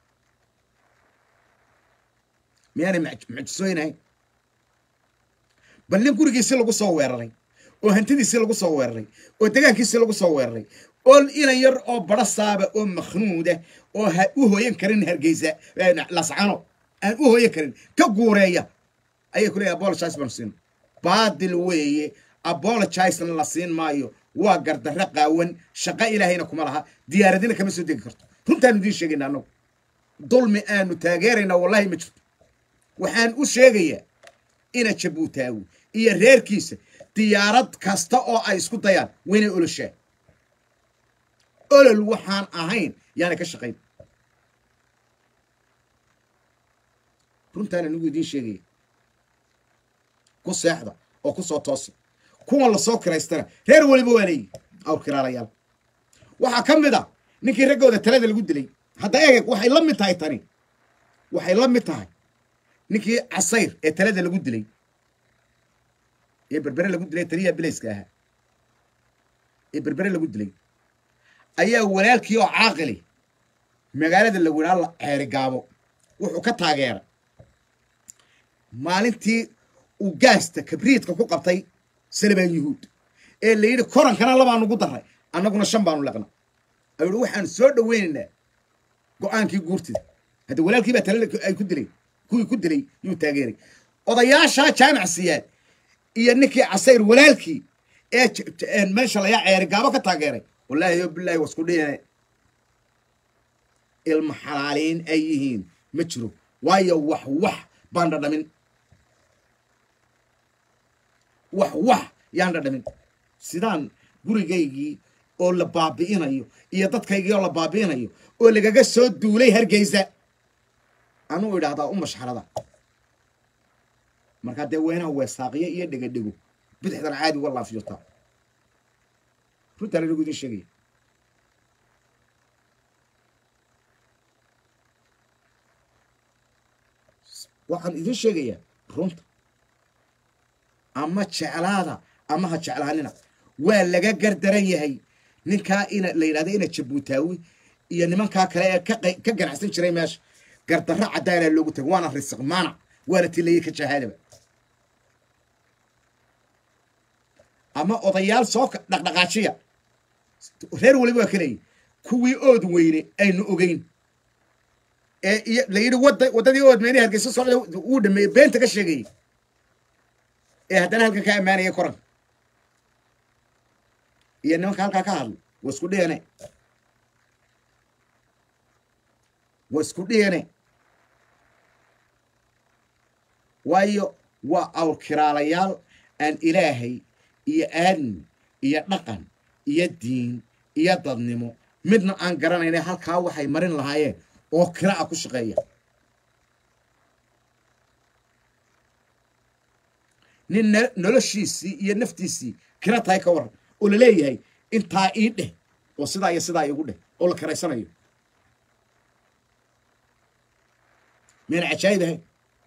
miyaanay mucjisooynahayn bal nin gurigiisi lagu soo weeraray oo hantidiisii lagu soo weeraray oo degaankiisii lagu soo weeraray oo inan yar oo bara saaba oo makhnuuda oo u hooyan karin hargeysa lascano aan u hooyan karin ka guureeya ayay ku leeyahy apologize baanu siin baadil weeye apologizena la siin maayo waa gardarro qaawan shaqo ilaahayna kuma laha diyaaradina kama soo degi karto runtaanu idiin sheegayna annagu dulmi aanu taageeraynaa wallahi ma jirto waxaan u sheegayaa ina jabuutaawi iyo reerkiisa diyaarad kasta oo ay isku dayaan waynay oloshaan olol waxaan ahayn yaanay ka shaqayn runtaan anigu idiin sheegaya ku seexda oo ku soo toosa kuwan lasoo kiraystana reer weliba waa leeyihi awr kiraalayaal waxaa ka mid a ninkii raggooda talada lagu dilay hadda eeg waxay la mid tahay tani waxay la mid tahay ninkii casayr ee talada lagu dilay ee berbere lagu dilay taliya bilayska ahaa ee berbere lagu dilay ayaa walaalkii oo caaqili magaalada la wadhaa la ceeri gaabo wuxuu ka taageeray maalintii uu gaasta kabriidka ku qabtay salabaan yuhuud ee la yidhi korankana labaa nugu daray annaguna shan baanu leqna ayuu hi waxaanu soo dhoweynaynaa go-aankii guurtida hadda walaalkii baa tale ay ku dilay kuwii ku dilay yuu taageeray odayaashaa jaamac siyaad iyo ninkii casayr walaalkii ee meesha layaa ceeri gaabo ka taageeray wallaahi yo bilaahi wasku dhihine ilma xalaaliin ay yihiin ma jiro waayo wax wax baan dhadhamin wax wax yaan dhadhamin sidaan gurigaygii oo la baabi'inayo iyo dadkaygii oo la baabi'inayo oo lagaga soo duulay hargeysa anuu idhaahdaa u mashxarada markaa dee weynaha weesaaqiyo iyo dhegadhego bidixdan caadi uga laafyotaa runtaan anigu idin sheegaya waxaan idin sheegayaa runta ama jeclaada ama ha jeclaanina waa laga gardaran yahay ninkaa ina la yidhahda ina jabuutaawi iyo nimankaa kale ee ka ganacsan jiray meesha gardarro caddaanaa loogu tagay waana risiq maanac waana tilayey ka jahaadaba ama odayaal soo dhaqdhaqaajiya reer waliba waa kaleeyi kuwii ood weyne aynu ogeyn ee iyo la yidhi wada waddadii ood meyne hargeysa socda uu dhameeyey beenta ka sheegayey ee haddana halkan ka ammaanaya koranka iyo nimanka halkaa ka hadlay waa isku dhiyane waa isku dhiyane waayo waa awrkiraalayaal aan ilaahay iyo aadmi iyo dhaqan iyo diin iyo dadnimo midna aan garanayna halkaa waxay marin lahaayeen oo kira a ku shaqeeya nin noloshiisii iyo naftiisii kira tahay ka waran oo laleeyahay intaa ii dheh oo sidaa iyo sidaa iigu dheh oo la kiraysanayo miyana cajaayib ahayn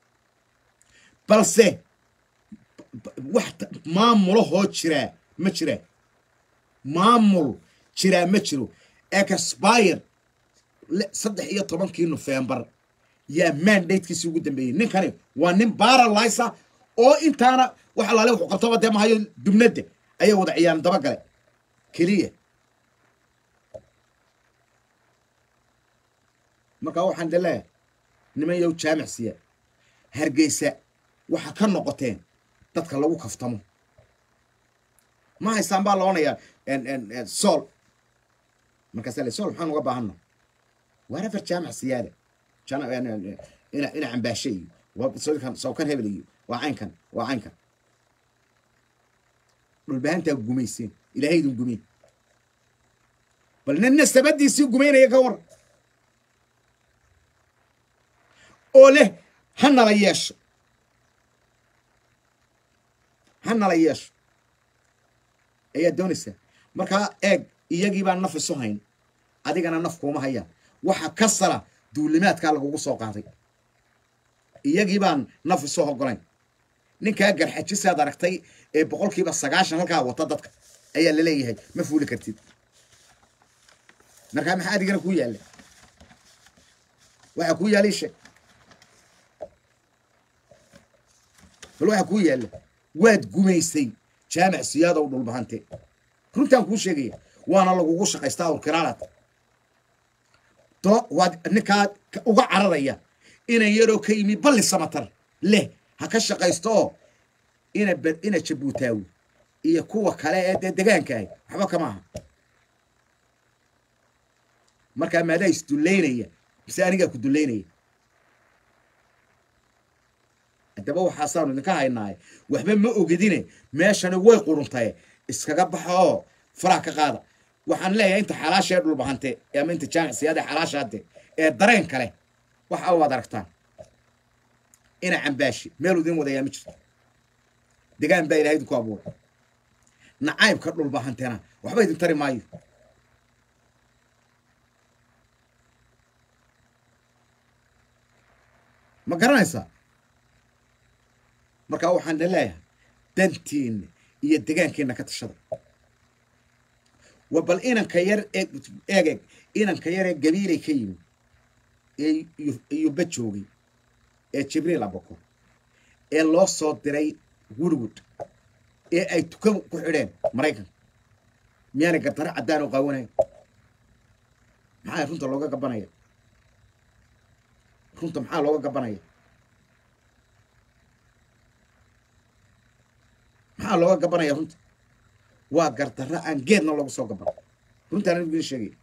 balse wax maamulahoo jiraa ma jiraa maamul jiraa ma jiro expire saddex iyo tobankii nofembar yaa mandatekiisii ugu dambeeyey ninkani waa nin baralisa oo intaana wax alaale wuxuu qabtaba dee mahayo dubnadda ayay wada ciyaaran dabagale keliya markaa waxaan de leeyahay niman yow jaamic siya hargeysa waxa ka noqoteen dadka lagu kaftamo ma haystaan baa laonayaa sool markaasa le sool maxaan uga baahana waar afar jaamic siyaada ina cambaashe iyo sawkan hebel iyo waa caynkan waa caynkan dhulbahantaa gumayseen ilaahaydun gumeyn bal nina sabadiisii gumaynaya ka war oo leh ha nala yeesho ha nala yeesho ayaad doonaysaa markaa eeg iyagii baan naf isu hayn adigana naf kuuma hayaan waxa ka sala duulimaadkaa lagugu soo qaaday iyagii baan naf isu hogolayn ninkaa garxajisaad aragtay ee boqolkiiba sagaashan halkaa wata dadka ayaa laleeyahay ma fuuli kartid markaa maxaa adigana kuu yaalla waxaa kuu yaalla isheeg bal waxaa kuu yaalla waad gumaysay jaamic siyaadow dhulbahante runtaan kuu sheegaya waana lagugu shaqaystaa awrkiraalad do waad ninkaa uga cararaya inan yaroo ka yimi balli samatar leh ha ka shaqaysto oo ina ina jabuutaawi iyo kuwa kale ee dee degaankaah waxba kama aha markaa maadaa isdullaynaya mise anigaa ku dullaynaya haddaba waxaasaanu idinka haynaaye waxba ma ogidine meeshani way quruntaye iskaga baxa oo faraha ka qaada waxaan leeyahay inta xalaasha ee dhulbahante ama inta jaamic siyaada xalaashaade ee dareen kale waxa waad aragtaan ina cambaashi meel idin wadayaa ma jirto degaan baa ilahay idinku abuuray nacaybka dhulbahantena waxba idin tari maayo ma garanaysaa markaa waxaan na leeyahay dantiinna iyo degaankiina ka tashada wa bal inanka yar ee eegeg inanka yar ee gabiilay ka yimi ee iyuba joogay ee jibriil abakor ee loo soo diray woodwood ee ay tuka ku xidheen maraykanka miyaanay gardaro caddaan oo qaawanayn maxaa runta looga gabanaya runta maxaa looga gabanaya maxaa looga gabanaya runta waa gardarro aan geedna loogu soo gaban runtaan anigu idin sheegaya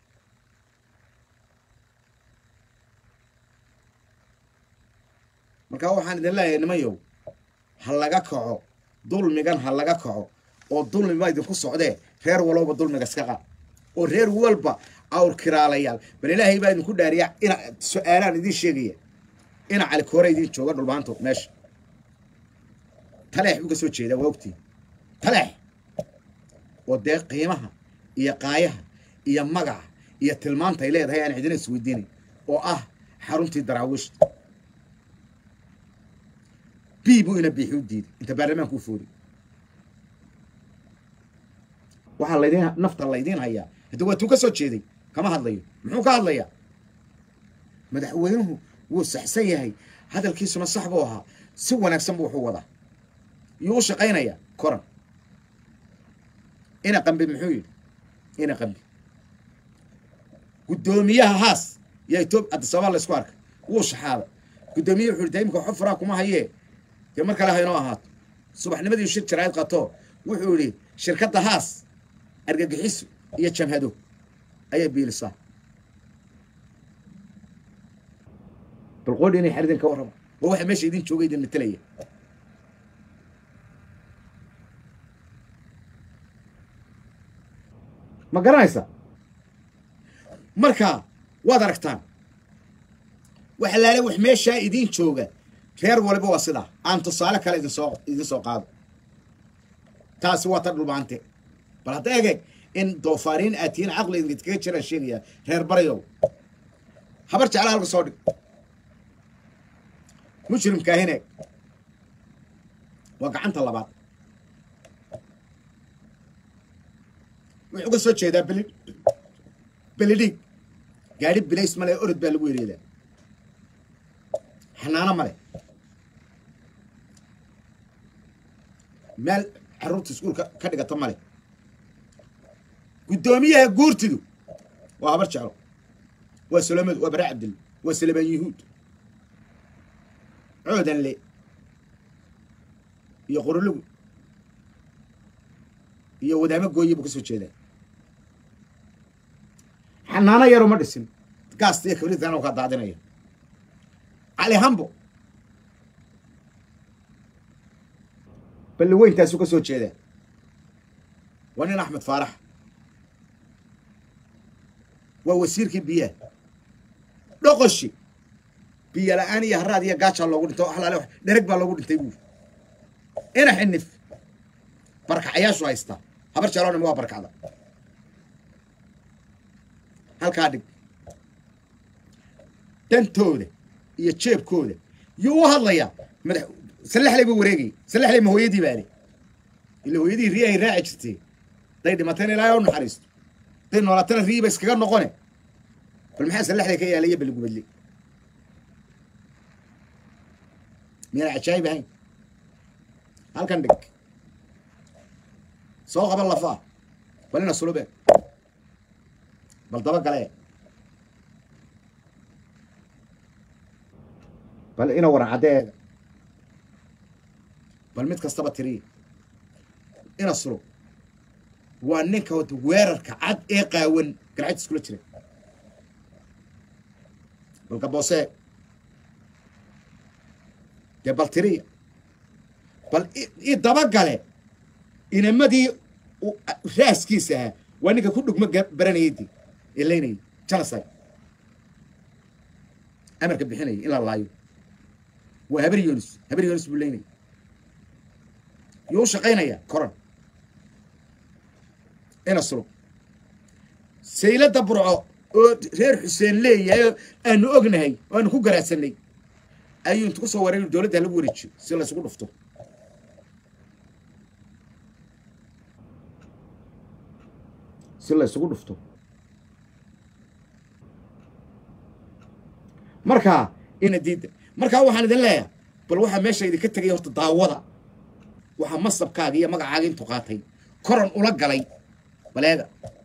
markaa waxaan idin leeyahay nimanyow ha laga kaco dulmigan ha laga kaco oo dulmi baa idinku socdee reer walowba dulmiga iska qaad oo reer walba awr kiraalayaal bal ilaahay baa idinku dhaariya ina su-aalaan idiin sheegaya ina cali koore idiin jooga dhulbaanto meesha taleex buu ka soo jeedaa waa ogtiin taleex oo dee qiimaha iyo qaayaha iyo magaca iyo tilmaanta ay leedahay aan cidina isweydiinay oo ah xaruntii daraawiishta b buu ina biixi u diiday inta baarlamaanka u fooriy waxaa laydin nafta laydiin hayaa hadda waa tuu ka soo jeeday kama hadlayo muxuu ka hadlayaa madaxweynuhu wuu saxsan yahay hadalkiisuna sax buu ahaa si wanaagsan buu wuxuu wadaa yuu u shaqaynayaa koran ina qambi muxuu yidhi ina qambi guddoomiyaha haas yaa etoobiya adisababa laysku arkay wuu shaxaaday guddoomiyaha wuxuu yidhi imika waxba furaa kuma hayee dee mar kale ha inoo ahaato subaxnimadii shir jaraa'id qato wuxuu yidhi shirkadda haas argagixiso iyo jamhado ayay biilisaa bal qoodhi inay xaridin ka warrama waa waxa meesha idin jooga idin matelaya ma garanaysa marka waad aragtaan waxa laale wax meeshaa idiin jooga reer waliba waa sidaa aan tusaale kale idinsoo idin soo qaado taasi waa ta dhulbaante bal hadda egeeg in doofaariin aad tihiin caqli idinkaga jiraan sheegaya reer baryow habar jecla halka soo dhig mujrimkaahine waa gacanta labaad wuxuu ka soo jeedaa beli belidhiig gaadhi bilays male orod baa lagu ereedaa xanaano male meel carruurta iskuulka ka dhigata male guddoomiyaha guurtidu waa habar jeclo waa solomadu waa bara cabdil waa salamaan yuhuud coodanle iyo qorolugu iyo wadaamo gooye buu ka soo jeedaa xanaano yaroo ma dhisin gaasta iyo kabritan oo kaa daadinaya cali hambo balli weyntaasuu ka soo jeedaa waa nin axmed faarax waa wasiirkii biyaha dhoqoshi biyo la-aan iyo haraad iyo gaajaa loogu dhintay o alaale dhereg baa loogu dhintay buuri ina xinif barkacayaashu haystaa habar jaloonima waa barkacda halkaa dhig dantooda iyo jeebkooda yuu u hadlayaa madax salexley buu wareegayay salexley ma hooyadii baale ila hooyadii riyahay raaci jirtay day dhimatayna ilaahay u naxariisto day noolatana riiba iskaga noqone bal maxaa salexley ka yaalaya baligubadle miyaan cajaayib ahayn halkan dhig soo qaba lafaa bal ina sulube bal daba gale bal ina waran caddeega bal mid kastaba tiriya ina sulub waa ninka wata weerarka cad ee qaawan garcad iskula jira bal gaboosee dee bal tiriya bal i dabagale inamadii raaskiisa ahaa waa ninka ku dhugmo baranayay di ee laynayay janasay amarka bixinaya in la laayo waa habar yonis habar yonis buu laynaya yuu u shaqaynaya koran ina sulub saylada burco oo reer xuseen leeyahay oo aanu ognahay oo aanu ku garaadsanay ayuu intu ku soo wareer dowladda lagu wareejiyo si laysugu dhufto si la isugu dhufto markaa ina diidda markaa waxaan idin leeyahay bal waxaa meesha idinka tegaya horta daawada waxaa masabkaaga iyo magacaaga intu qaatay koran ula galay baleega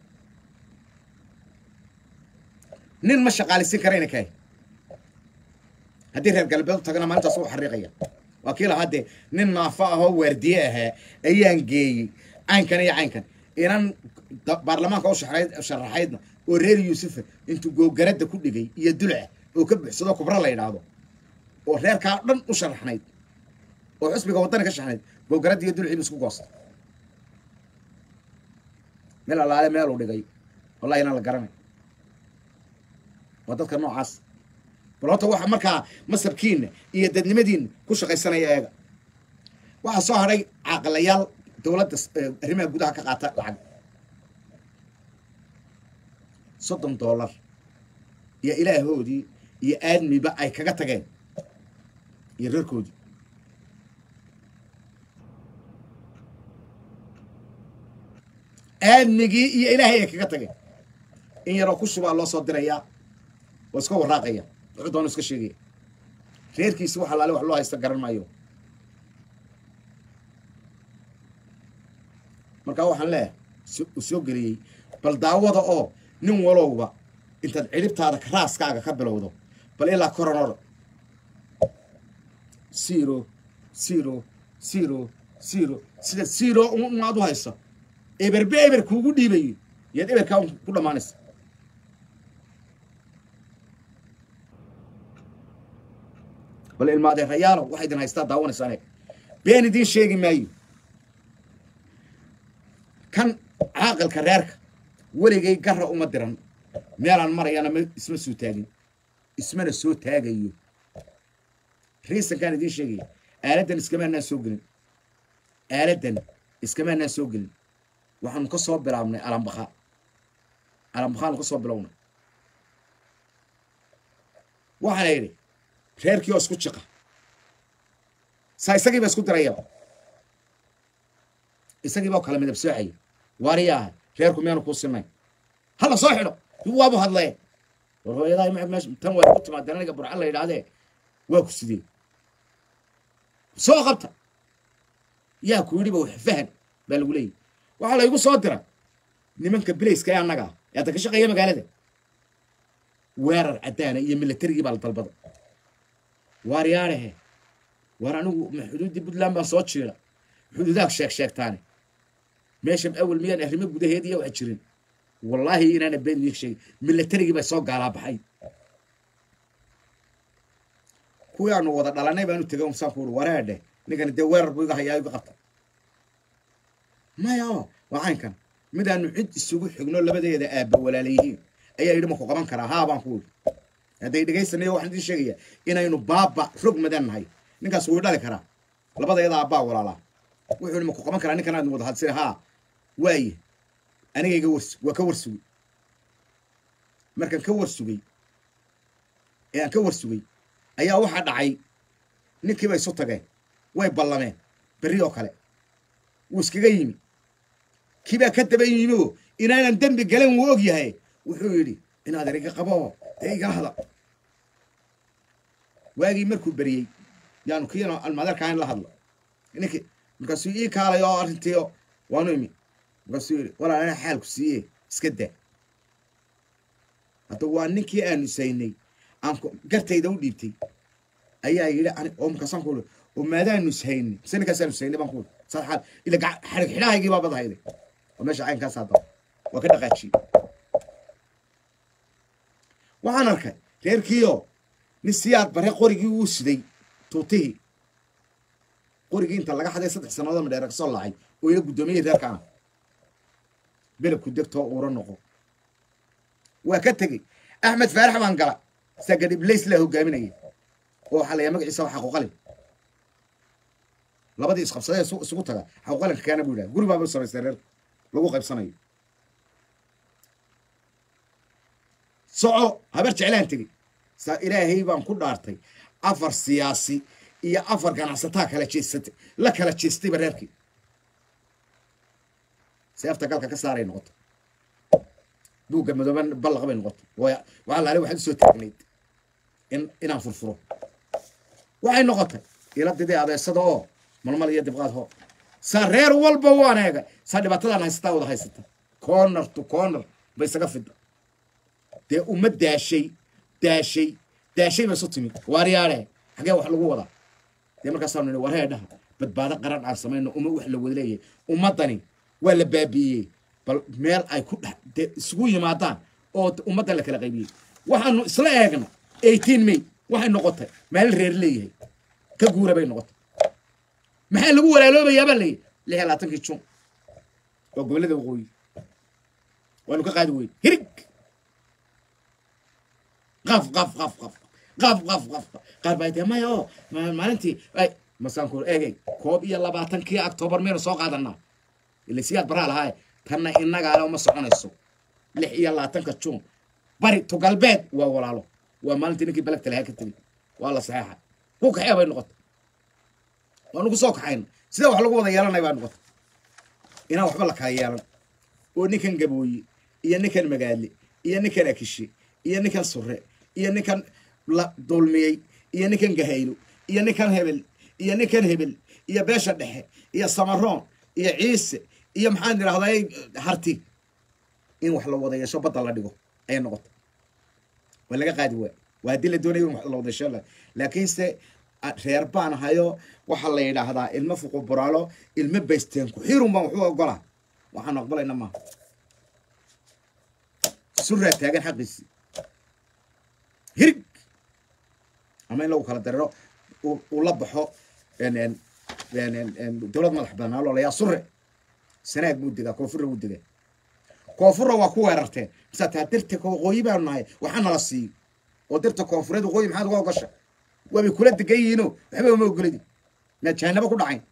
nin ma shaqaalisiin karayna kahay haddii reer galbeed u tagana maalintaas u xariiqaya waa kii lahaa dee nin naafo ahoo waardiye ahaa ayaan geeyey caynkan iyo caynkan inan baarlamaanka u sharaxaydna oo reer yuusufa intuu googaradda ku dhigay iyo dulca oo ka buuxsado kubro la yidhaahdo oo reerkaa dhan u sharaxnayd oo xusbiga waddani ka sharaxnayd googaradda iyo dulciibu isku goosta meel allaale meeluu dhigay wallahi inaan la garanay waa dadka noocaas bal horta waxa markaa masabkiina iyo dadnimadiina ku shaqaysanaya eega waxaa soo hadhay caaqalayaal dowladda arrimaha gudaha ka qaata lacag soddon dollar iyo ilaahoodii iyo aadmiba ay kaga tageen iyo reerkoodii aadmigii iyo ilaahay ay kaga tageen in yaroo ku shubaa loo soo dirayaa oo iska waraaqaya wuxuu doona iska sheegaya reerkiisi wax alaale wax loo haysta garan maayo markaa waxaan leeyahay u soo geliyey bal daawada oo nin walowba intaad cidhibtaada raaskaaga ka bilowdo bal ilaa koronor zero zero zero zero sida zero umaad u hayso eberbe eber kuugu dhiibayo yaad eberkaa ku dhammaanaysa bal ilmaadeerayaalow waxaa idin haystaa daawanaysaane been idiin sheegi maayo kan caaqilka reerka weligay garra uma diran meelaan marayana m isma soo taagin ismana soo taagayo riisankaan idiin sheegaya aaladdan iskamaanaan soo gelin aaladdan iskamaanaan soo gelin waxaanu ka soo bilaabnay alambakha alambakhaanu ka soo bilownay waxaana yidhi reerkii oo isku jiqa saa isagiiba isku dirayaba isagiiba oo kala midab soocaya waariyaaha reerku miyaanu kuu sinay hala soo xidho waabu hadlee war hooyadaa ma meesha tan waa ku timaadeen aniga burca la yidhaahdee waa ku sidee soo qabta yaa ku yidhiba wax fahan baa lagu leeyahy waxaa laygu soo dira nimanka bilayska ee annaga ah ee hadda ka shaqeeya magaalada weerar caddaana iyo milatarigii baa la dalbada waariyaarehe waar anigu ma xuduuddii puntland baan soo jiira xuduudaag sheeg sheegtaane meesha awel miyaan arrimo gudaheed iyo wax jirin wallaahi inaana been idiin sheegin milatarigii bay soo gaalaa baxay kuwii aanu wada dhalanay baanu tegay umsaan ku uri wareedhe ninkani dee weerar buu iga hayaa iga qabta maya waa caynkan midaanu cid isugu xigno labadeeda aabba walaala yihiin ayaa yidhi maku qaban karaa haa baan ku uri hadday dhegaysanayo waxaan idiin sheegayaa inaynu baaba rog madan nahay ninkaas wuu dhali karaa labadeeda aabbaa walaalaa wuxuu yidhi maku qaban karaa ninkan aad wada hadsina haa waaye aniga iga wars waa ka warsugay markaan ka warsugay ee aan ka warsugay ayaa waxaa dhacay ninkiiba isu tageen way ballameen berri oo kale wuu iskaga yimi kiibaa ka daba yimi oo inaanan dembi galan wuu og yahay wuxuu yidhi inaad eriga qabo dee igala hada waagii markuu beriyey yaanu kiina almadarkaan la hadlo ninki markaasuu ii kaalay oo arrintiio waanu imi markaasuu yidhi walaal anaa xaalku siiye iska daa hadda waa ninkii aanu saynay aan gartayda u dhiibtay ayaa yidhi oo markaasaan ku uri oo maadaanu saynay mise ninkaasaanu saynay baan ku uri saad xaal ila xarig xidhahaygii baa badahayday oo meesha caynkaas hadda waa ka dhaqaajiyey waxaan arkay reerkiioo nin siyaad bare qorigii uu siday tuutihii qorigii inta laga xaday saddex sannadood madheera ka soo laacay oo ila guddoomiyey reerkaana belebku degtoo uura noqo waa ka tegey axmed faarax baan gala sagadhiblays laa hogaaminaya oo waxaa layaa magaciisa waa xaquuqalin labadii isqabsadee isugu taga xaquuqalinka kaana buu yidhaha guri baaba u samaystay reerka lagu qaybsanayo soco habar jeclaan tegey saa ilaahay baan ku dhaartay afar siyaasi iyo afar ganacsataa kala jeesatay la kala jeestayba reerkii seefta galka ka saaray noqoto buugga madooban ballaqa bay noqotay waxaa laale waxaad usoo taagnayd in inaan furfuro waxay noqotay ila didii adeesada oo malmal iyo dibqaad hoo saa reer walba waan eegay saa dhibaatadaan haysataa wada haysata corner to corner bay isaga fidda dee uma daashay daashay daashay ba isu timid waaryaare xagee wax lagu wadaa dee markaasaanu nidhi waree dhaha badbaado qaran aan samayno uma wax la wada leeyahay ummaddani waa la baabi'iyey bal meel ay ku dhex dee isugu yimaadaan oo ummaddan la kala qaybiyey waxaanu isla eegna eighteen may waxay noqotay maalin reer leeyahay ka guura bay noqotay maxaa lagu walaaloobayaa baa leeyahy lix iyo labaatankii jun waa gobollada waqooyi waanu ka qaadi weyn hirig qaf qaf qaf qaf qaf qaf qaf qaar baa dee maya oo maalintii ay masaanku eegay koob iyo labaatankii octoobar miyaynu soo qaadanaa ila siyaad baraa lahaaye tanna innagaale uma soconayso lix iyo labaatanka juun bari to galbeed waa walaalo waa maalintii ninkii balagta lahaa ka tegey waa la saxeexa ku kaxee bay noqotay waanu ku soo kaxayna sida wax lagu wada yeelanay baa noqotay inaan waxba la kala yeelan oo ninkan gabooye iyo ninkan magaale iyo ninkan akishe iyo ninkan sure iyo ninkan la dulmiyey iyo ninkan gahaylo iyo ninkan hebel iyo ninkan hebel iyo beesha dhexe iyo samaroon iyo ciise iyo maxaan idhahday harti in wax la wada yeesho badda la dhigo ayay noqota waa laga qaadi waay waa haddii la doonayo in wax la wada yeesho laakiinse reer baan hayo waxaa la yidhaahdaa ilmo fuqu buraalo ilmo baysteen ku xirun baan waxu ogolaa waxaan aqbalayna maaha suraa taagan xaqiisii hirig ama in lagu kala dariro uu la baxo dowlad madax banaan oo layaa sure sanaag buu degaa koonfurra buu degaa koonfurra waa ku weerarteen masaa taa dirta waqooyi baanu nahay waxaa nala siiyo oo dirta koonfureed waqooyi maxaad uga ogasha waabay kula degan yihiino waxba uma ogoladi maad jahanabo ku dhacayn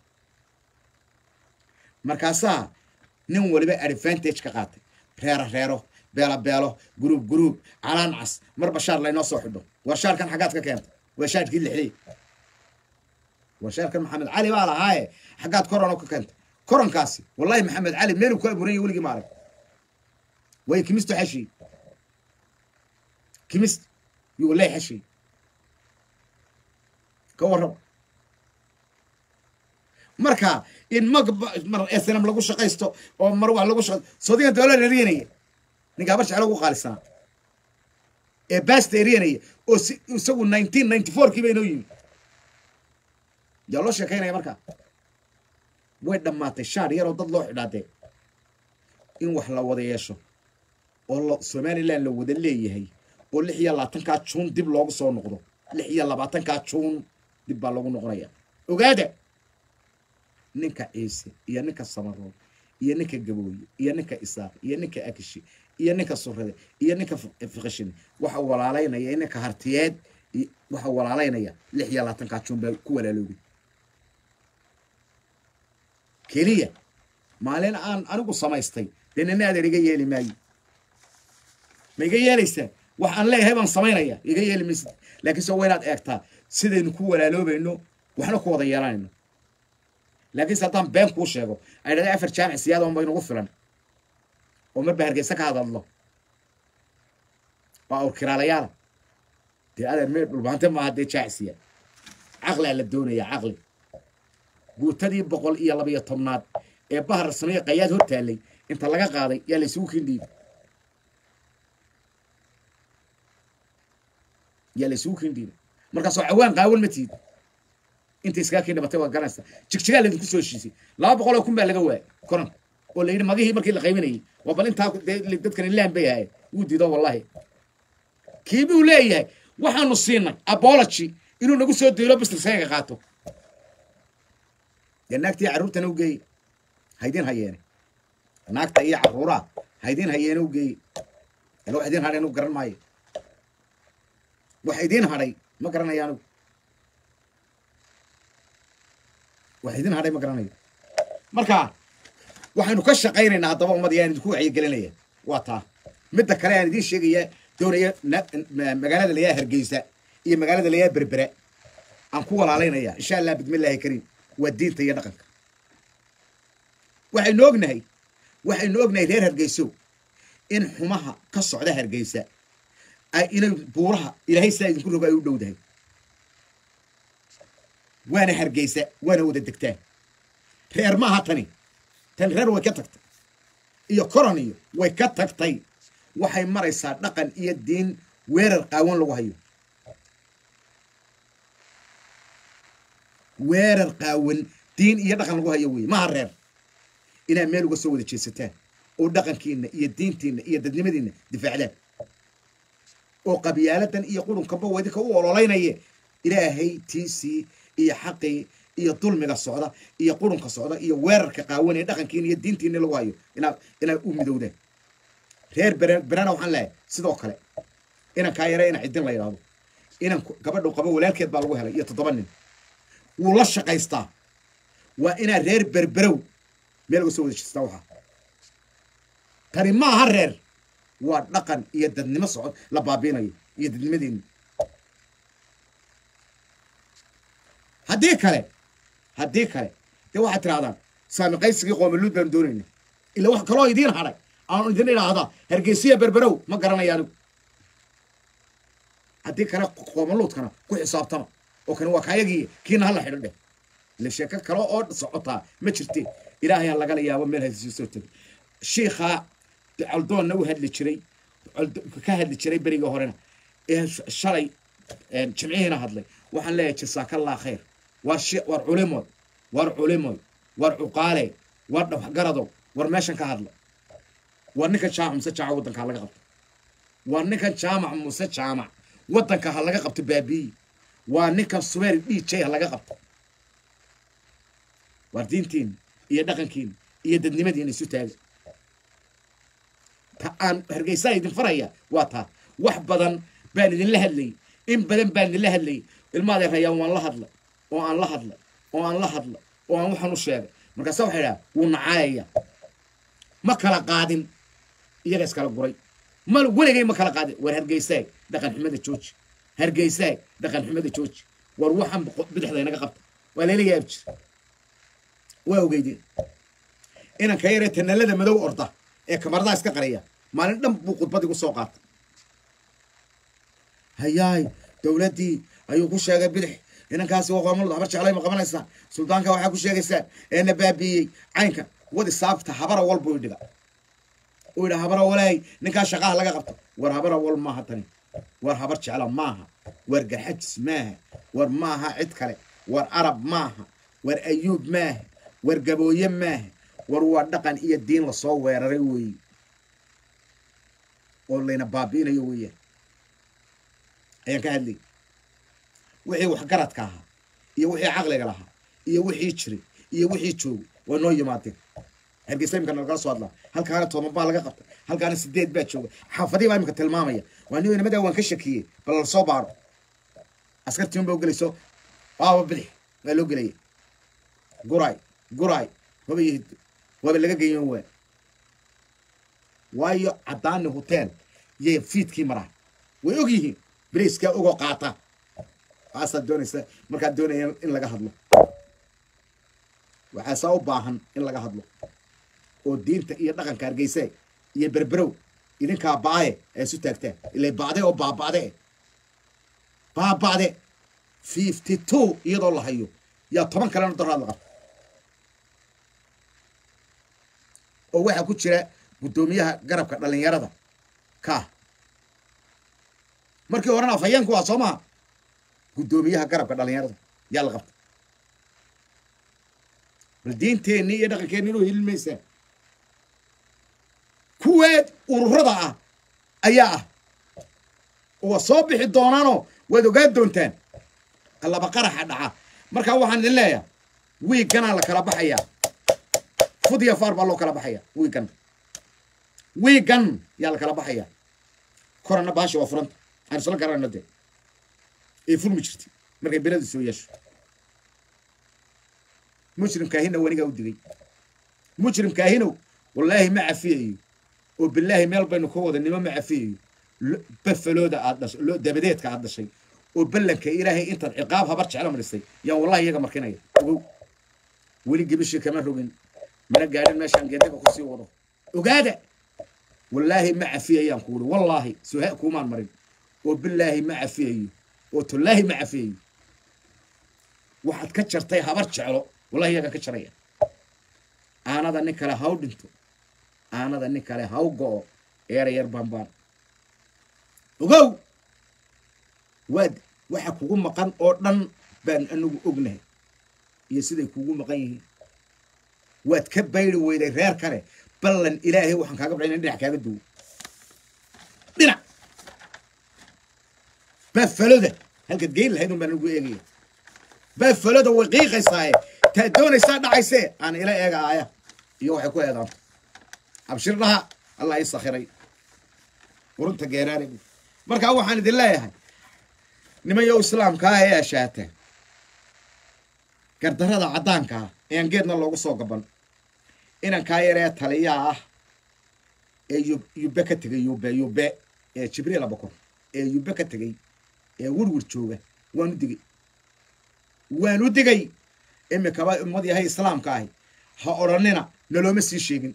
markaasaa nin waliba advantage ka qaatay reero reero beelo beelo guruub guruub calaan cas marba shaar laynoo soo xidho war shaarkan xaggaad ka keentay waa shaarkii lixday war shaarkan maxamed cali baa lahaaye xaggaad koron ka keentay koronkaasi wallahi maxamed cali meelu ku abuuran yahy weligii ma arag way kimisto xeshiy kimist yu wallahi xeshiy ka warrab marka in mag mar snm lagu shaqaysto oo mar wax lagu shaqaysto soodigan doola eriyanaya ninkaa bar jeclo ugu qaalisanaa ee basta eriyanaya oo si isagu nineteen ninety four kii ba inoo yimi yaa loo sheekaynaya markaa way dhammaatay shaar yaroo dad loo xidhaadee in wax la wada yeesho oo lo somaliland la wada leeyahay oo lix iyo labaatankaa juun dib loogu soo noqdo lix iyo labaatankaa juun dib baa loogu noqonaya ogaada ninka ciise iyo ninka samaroon iyo ninka gabooye iyo ninka isaaq iyo ninka akishi iyo ninka surade iyo ninka fiqishin waxa walaalaynaya ninka hartiyeed waxa walaalaynaya lix iyo labaatankaa juun baa ku walaaloobay keliya maalin aan anigu samaystay dee nina adeer iga yeeli maayo ma iga yeelaysaa wax aan leeyahay baan samaynaya iga yeeli maysid laakiin se waa inaad eegtaa sidaynu ku walaaloobayno waxna ku wada yeelanayno laakiinse haddaan been kuu sheego ay dhahday afar jaamic siyaada unba inugu filan oo marba hargeysa ka hadadlo waa awrkiraalayaala dee adeer mee dhulbaante maaha dee jaacisiya caqlaa la doonaya caqli guutadii boqol iyo labayo tobnaad ee bahar sameeye qayaad hor taallay inta laga qaaday yaa la isugu kindhiibay yaa la isugu kindhiibay markaasoo cawaan qaawan ma tiid inta iskaa kii dhibatay waa garanaysa jigjigaa laydinku soo heshiisay laba boqol oo kun baa laga waayay koran oo la yidhi magihii markii la qaybinayay waa bal intaa dee dadkan ilaan bay ahayen wuu diido wallahi kii buu leeyahay waxaanu siinay abology inuu nagu soo deelo bisnisaga qaato dee naagtii carruurtana u geeye haydin hayeene naagta iyo carruuraa haydin hayeene u geeye ila wax idin hadhay anugu garan maayo wax idin hadhay ma garanayo anugu wax idin hadhay ma garanayo marka waxaynu ka shaqaynaynaa haddaba ummad yaan idinku wacyigelinaya waa taa midda kale aan idiin sheegaya doonaya magaalada layaa hargeysa iyo magaalada layaa berbera aan ku walaalaynaya insha allah bismillahi kariim waa diinta iyo dhaqanka waxaynu ognahay waxaynu ognahay reer hargeyso in xumaha ka socda hargeysa ay inay buuraha ilaahay sidaa idinku rogo ay u dhowdahay waana hargeysa waana wada degtaa reer maaha tani tan reer way ka tagtay iyo koron iyo way ka tagtay waxay maraysaa dhaqan iyo diin weerar qaawan lagu hayo weerar qaawan diin iyo dhaqan lagu hayo wey maha reer inaad meel uga soo wada jeesataan oo dhaqankiina iyo diintiina iyo dadnimadiina difaacdaan oo qabyaaladan iyo qurunkanba wadinka u ololeynaye ilaahay tiisii iyo xaqii iyo dulmiga socda iyo qurunka socda iyo weerarka qaawan ee dhaqankiina iyo diintiina lagu hayo inaa inaad u midowdaan reer bere berena waxaan leehay sidoo kale inan kaa yara ina cidin la yidhaahdo inan gabadhu qabo walaalkeed baa lagu helay iyo toddoba nin wuu la shaqaystaa waa inaad reer berberow meel uga soo wada jeestaa waxaa tani ma aha reer waa dhaqan iyo dadnimo socod la baabiinayo iyo dadnimadeena haddii kale haddii kale dee waxaad tirahdaan saami qaysigii qoomaluud baanu doonayna ila wax kaloo idiin hadhay aan idin idhaahdaa hargeysiya berberow ma garanaya anigu haddii kale qoomaluudkana ku xisaabtama oo kani waa kaayagii kiina hala xidho dheh ile sheeko kale oo socotaa ma jirte ilaahayaa lagala yaabo meel hasiisu soo tegay shiikhaa coldoonna u hadli jiray ka hadli jiray berigii horena ee shalay jimcihiina hadlay waxaan leeyahay jasaakallah khayr war shi war culimoy war culimoy war cuqaale war dhawaxgaradow war meeshan ka hadla war ninkan jaamac muse jaamac waddanka ha laga qabto war ninkan jaamac muse jaamac waddanka ha laga qabto baabiyi waa ninkan sumeer d j ha laga qabto war diintiin iyo dhaqankiin iyo dadnimadiina isu taaga ta aan hargeysaa idin faraya waa taa wax badan baan idinla hadlayy in badan baan idinla hadlayy ilmaadee rayaan waan la hadlay oo aan la hadlay oo aan la hadlay oo aan waxaan u sheegay markaase waxay idhaha wuu nacaayaya ma kala qaadin iyaga iskala guray mal weligay ma kala qaadin war hargeysaay dhaqan xumada jooji hargeysaay dhaqan xumada jooji war waxaan bidixda inaga qabta waa layla yaab jir waa ogeydeen inanka yaree tanalada madow orda ee kamaradaha iska qariya maalin dhan buu khudbad igu soo qaatay hayaay dowladdii ayuu ku sheegay bidix inankaasi waa qoomulud habar jeclay ma qabanaysaa suldaanka waxaa ku sheegaysaa eena baabiiyey caynka wadi saabta habara wal buu idhiga uu yidha habara walaay ninkaa shaqaha laga qabto war habara wal maaha tani war habar jecla maaha war garxajis maaha war maaha cid kale war arab maaha war ayuub maaha war gabooye maaha war waa dhaqan iyo diin lasoo weeraray weeye oo layna baabi'inayo weeyaan ayaan ka hadlayy wixii waxgaradka ahaa iyo wixii caqliga lahaa iyo wixii jiray iyo wixii joogay waa noo yimaadeen hargeysa imika nalagala soo hadlaa halkaana toban baa laga qabtay halkaana sideed baa jooga xaafadii baa imika tilmaamaya waa nin nimadaa waan ka shakiyey bal la soo baaro askartiin baa gelayso waaba bidix waa loo gelaya guray guray waba yihid waaba laga geeyan waa waayo caddaani hotel yay fiidkii maraa way og yihiin beriiskaa ogoo qaata waasaad doonaysa markaad doonaya in laga hadlo waxaasaa u baahan in laga hadlo oo diinta iyo dhaqanka hargeyse iyo berberow idinkaa baaye ay isu taagtaan ilay bacde oo baabacde baabacde fifty two iyadoo la hayo yaa toban kalena doraad la qabta oo waxaa ku jira guddoomiyaha garabka dhallinyarada kaa markii horena afhayeenku waa soo maha guddoomiyaha garabka dhallinyarada yaa la qabta bal diinteenni iyo dhaqankeenni inuu helin maysaa kuweed ururada ah ayaa ah waa soo bixi doonaanoo waad ogaan doontaan laba qaraxa dhaca markaa waxaan idin leeyahay wiigganaa la kala baxayaa fudya faar baa loo kala baxaya wiiggan wiiggan yaa la kala baxayaa korana baasha waa furanta aan isla garanayno dee ee furmi jirtay markay beradu soo yeesho mujrimkaahinow anigaa u digay mujrimkaahinow wallaahi ma cafiyayo oo bilaahi meel baynu ka wada nimo ma cafiyayo bafalooda aad dhashay dabadeedka aad dhashay oo ballanka ilaahay intaad ciqaab habar jecla marisay yaan wallahi iyaga markinaya ogow weli gibishii kama rogin mana gaadhin meeshaan geedaga kusii wado ogaada wallaahi ma cafiyayaan kuuri wallaahi suha kuumaan marin oo bilaahi ma cafiyayo oo tullaahi ma cafiyayo waxaad ka jartay habar jeclo wallahi iyaga ka jaraya aanada nin kale haw dhinto aanada nin kale haw go'o eera yar baanbaan ogow waad waxa kugu maqan oo dhan baan anagu ognahay iyo siday kugu maqan yihiin waad ka bayri weyday reer kale ballan ilaahay waxaan kaaga baxay in dhinac kaaga duwo dhinac baafaloda halkaad geyn lahayd un baan anagu eegaya baafaloda way qiiqaysaaye taad doonaysaa dhacaysee aan ila eega aaya iyo waxay ku eedaanto abshir dhaha allah ii sakhiray urunta geeraare markaa waxaan idin leeyahay nimayow islaamka ah ee ashaata gardarada caddaanka ah ee aan geedna loogu soo gaban inankaa yaree taliyaa ah ee yube ka tegay yube yube ee jibriil abakor ee yube ka tegay ee wirwir jooga waan u digay waan u digay imikaba ummad yahay islaamka ahi ha odhanina nalooma sii sheegin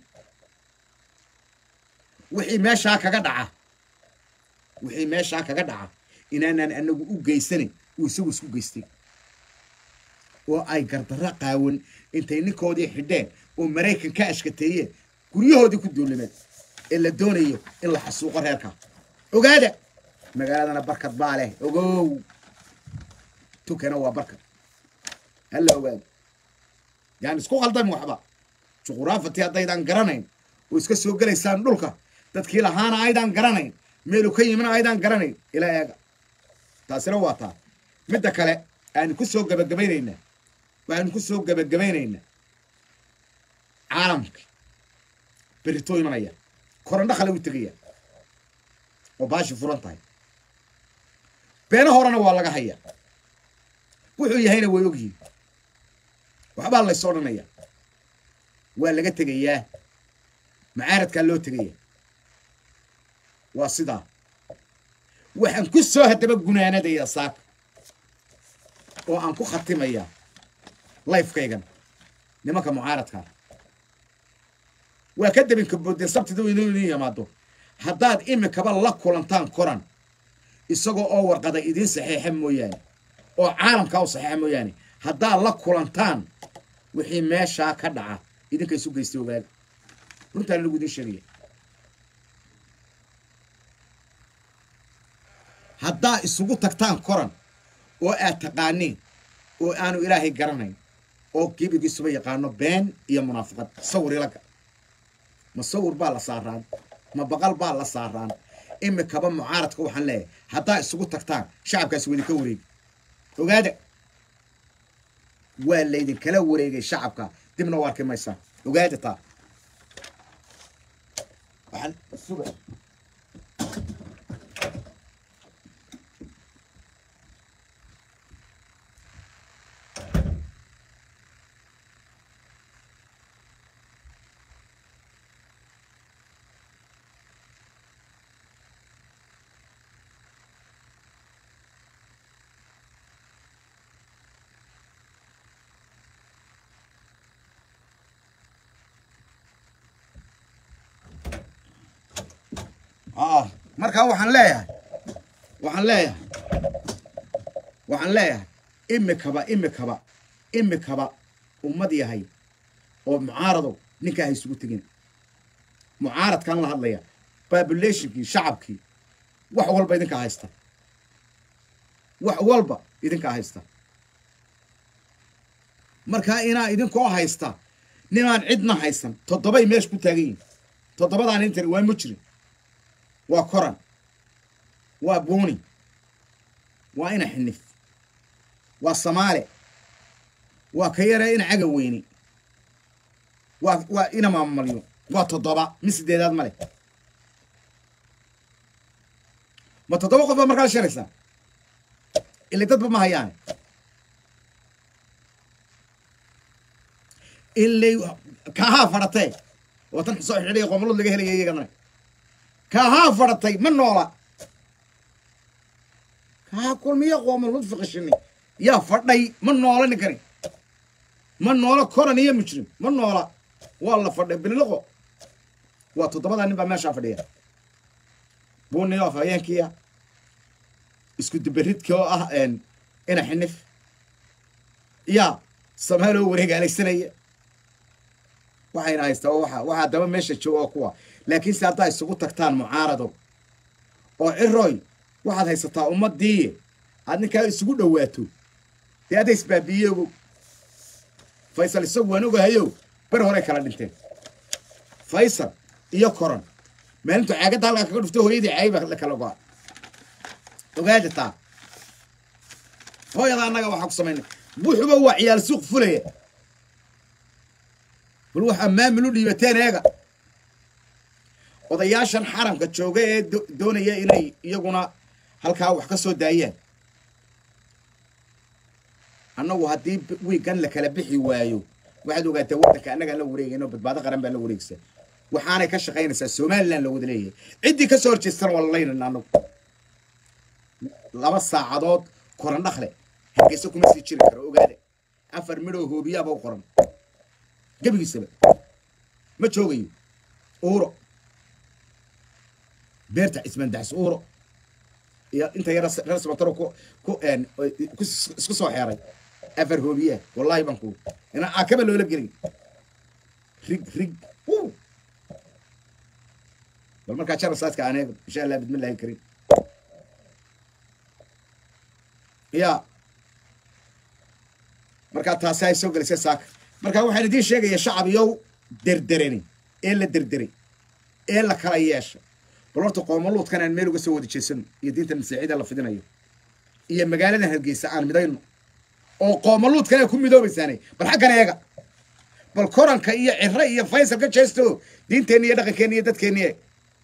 wixii meeshaa kaga dhaca wixii meeshaa kaga dhaca inaanaan anagu u geysanayn uu isagu isku geystay oo ay gardarro qaawan intay ninkoodii xidheen oo maraykan ka ashkateeyeen guryahoodii ku duulimeed ee la doonayo in la xasuuqo reerka ogaada magaaladana barkad baa leh ogow tukana waa barkad hala ogaado yani isku khaldami waxba juquraafati haddaydaan garanayn oo iska soo gelaysaan dhulka dadkii lahaana aydaan garanayn meelu ka yimina aydaan garanayn ilaa eega taasina waa taa midda kale aanu ku soo gabagabaynaynaa waxaanu ku soo gabagabaynaynaa caalamka berritoo imanaya korandho kale u tegaya oo baashi furan tahay beena horena waa laga hayaa wuxuu yahayna way ogyihin waxbaa lays odhanaya waa laga tegayaa macaaradkaa loo tegaya waa sidaa waxaan ku soo haddaba gunaanadaya saaka oo aan ku khatimayaa lifekaygan nimanka mucaaradkaa waa ka dabinka boodeen sabtida inuu idin yimaado haddaad imikaba la kulantaan koran isagoo oo warqada idiin saxeexa mooyaane oo caalamkaa u saxeexa mooyaane haddaad la kulantaan wixii meeshaa ka dhaca idinka isu geystay ogaada runtaan anigu idiin sheegaya haddaa isugu tagtaan koran oo aad taqaaniin oo aanu ilaahay garanayn oo gebigiisuba yaqaano been iyo munaafiqad sawir ilaga ma sawir baa la saaraan ma baqal baa la saaraan imikaba mucaaradka waxaan leeyahay haddaa isugu tagtaan shacabkaasi wadinka wareegi ogaada waa laydinkala wareegay shacabka dibna u arki maysaan ogaada taa waxaan suga ah markaa waxaan leeyahay waxaan leeyahay waxaan leeyahay imikaba imikaba imikaba ummad yahay oo mucaaradow ninkaa ha isugu tegin mucaaradkaan la hadlaya populationkii shacabkii wax walba idinkaa haysta wax walba idinkaa haysta markaa inaa idinkoo haysta ninaan cidna haysan toddobay meesha ku taagan yihin toddobadaan intan waa mujrim waa koran waa buuni waa ina xinif waa samaale waa ka yaree ina caga weyni waa waa ina maamalyo waa toddoba mi sideedaad ma leh ma toddoba qof baa markaa sharaysaa ile dadba ma hayaane ilay kaahaa fadhatee oo tan soo xidhay qoomalood laga helaya iyagana kaahaa fadhatay ma noola kaaha kulmiya qoomalood fiqishini yaa fadhay ma noola ninkani ma noola koran iyo mujrim ma noola waa la fadhay bililoqo waa toddobadaa nin baa meeshaa fadhiya buuni oo afhayeenkiya isku dubaridki oo ah ina xinif yaa samaaloo wareegaalaysanaya waxayna haystaa waa waxaa daba meesha jooga oo kuwa laakiinse haddaa isugu tagtaan mucaaradow oo ciroy waxaad haysataa ummadii aad ninkaa isugu dhowaato dee adda isbaabiiye ogow faysal isagu waan ogahayow ber horey kala dhinteen faysal iyo koran maalintu caagadda halkaa kaga dhufto hooyadii caayiba la kala go-a ogaada taa hooyada annaga waxaa ku samaynay buuxuba waa ciyaal suuq fulaya bal waxaa maamul u dhiibateen eega odayaashan xaramka jooga ee doonaya inay iyaguna halkaa wax ka soo daayaan annagu haddii wiigan la kala bixi waayo waxaad ogaataa waddanka annagaan la wareegayno badbaado qaran baa la wareegsa waxaanay ka shaqaynaysaa somalilan la wada leeyahay ciddii ka soo horjeestana waa lalaynana annagu laba saacadood koran dhakle hargeysa kuma sii jiri karo ogaada afar midhoo hoobiyaaba u qoran gebigiisaba ma joogayo uuro beerta cismaan daxs uuro iyo inta yara reer sabataro ku ku een ku isku soo xeeray afar hoobiye wallahi baan ku ina akaba loola gelin rig rig wuu bal markaa jara saadka aan eego insha allah bismillahi kariim ya markaa taasi ay soo gelisay saaka marka waxaan idiin sheegaya shacab yow derderani ee la derderay ee la kala yeeshay bal horta qoomaluudkan aan meel uga soo wada jeesano iyo diinta masiixida la fidinayo iyo magaaladan hargeysa aan midayno oo qoomaluudkan ay ku midoobaysaanay bal xaggan eega bal koranka iyo cire iyo faysal ka jeesto diinteenni iyo dhaqankeenni iyo dadkeenni eeg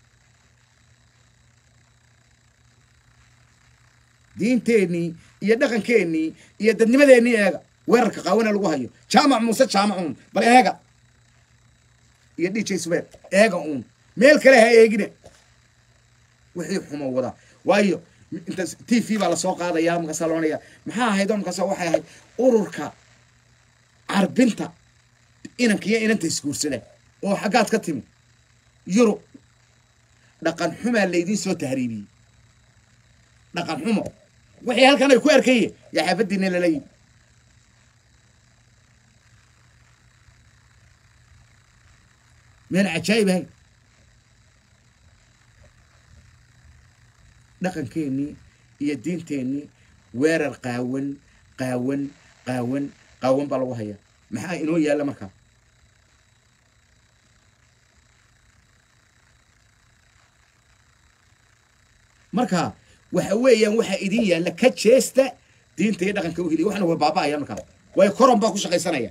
diinteennii iyo dhaqankeennii iyo dadnimadeennii eega weerarka qaawana lagu hayo jaamac muuse jaamac uun bal eega iyo dj subeer eega uun meel kale ha eegine wixii xumo wada waayo inta t v baa lasoo qaadaya markaasaa loonaya maxaa ahayd oo markaasa waxay ahayd ururka carbinta inanka iyo inanta isguursada oo xaggaad ka timi yurub dhaqan xumaa laydiin soo tahriibiyey dhaqan xumo wixii halkan ay ku arkaye yaa xaafadiina lala yimi meen cajaa'ib ahay dhaqankeennii iyo diinteennii weerar qaawan qaawan qaawan qaawan baa lagu hayaa maxaa inoo yaalla markaa marka waxa weeyaan waxaa idin yaalla ka jeesta diinta iyo dhaqanka u heliya waxna waa baaba'aya markaa waayo koron baa ku shaqaysanaya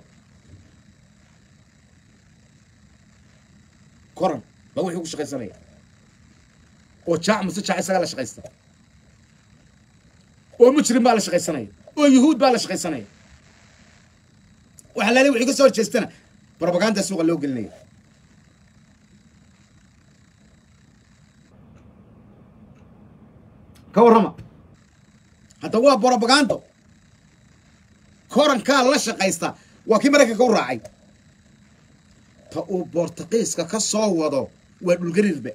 koron baa wuxuu ku shaqaysanaya oo jaac muse jaac isagaa la shaqaysta oo mujrim baa la shaqaysanaya oo yuhuud baa la shaqaysanaya waxa laale wixii ka soo horjeestana propaganda suuqa loo gelinaya ka warrama hadda waa propagando korankaa la shaqaysta waa kii maraykanka u raacay ta uu bortuqiiska ka soo wado waa dhulgariirba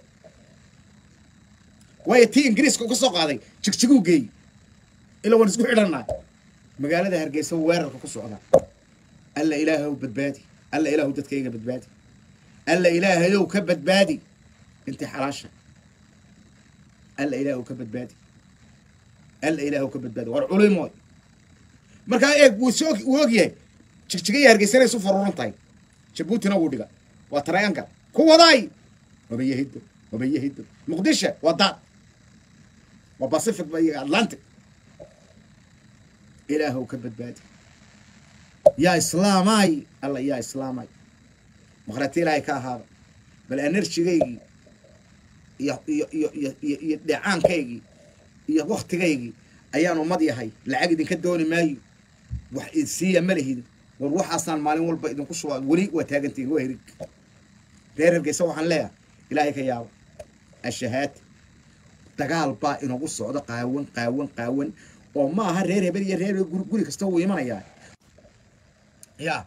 waayo tii ingiriiska ka soo qaaday jigjiguu geeyey ila waan isku xidhanaa magaalada hargeysa weerarka ku socda alla ilaahayow badbaadi alla ilaahu dadkayga badbaadi alla ilaahayow ka badbaadi intii xalaasha alla ilaahu ka badbaadi alla ilaahu ka badbaadi war culimoy markaa eeg wuu soo wuu ogyahay jigjigaya hargeysana isu faruuran tahay jabuutina wuu dhiga waa triangle ku wadaay wabayahido wabayahido muqdisho waa daad waa pacific iyo atlantic ilaahow ka badbaadi yaa islaamay alla yaa islaamay maqrati ilaahay ka ahaada bal enerjigaygii iyo iyo iyo iyo iyo iyo dheecaankaygii iyo waktigaygii ayaan ummad yahay lacag idinka dooni maayo wax idsiiya ma lihid war waxaasaan maalin walba idinku shubaa weli waa taagantihin waa herig reer hargeysa waxaan leeyahay ilaahay ka yaaba ashahaati dagaal baa inagu socdo qaawan qaawan qaawan oo ma aha reer hebel iyo reer guri guri kasta wuu imanayaa ya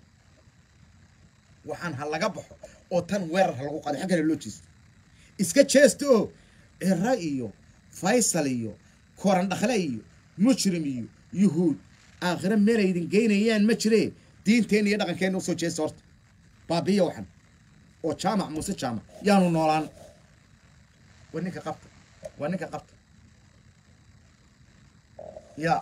waxaan ha laga baxo oo tan weerar ha lagu qaado xaggana loo jeesto iska jeesta oo cira iyo faysal iyo koran dhakle iyo mujrim iyo yuhuud aakhire meel aydin geynayaan ma jiree diinteena iyo dhaqankeena usoo jeesta horta baabiya waxan oo jaamac muuse jaamac yaanu noolaan waa ninka qabta waa ninka qabta ya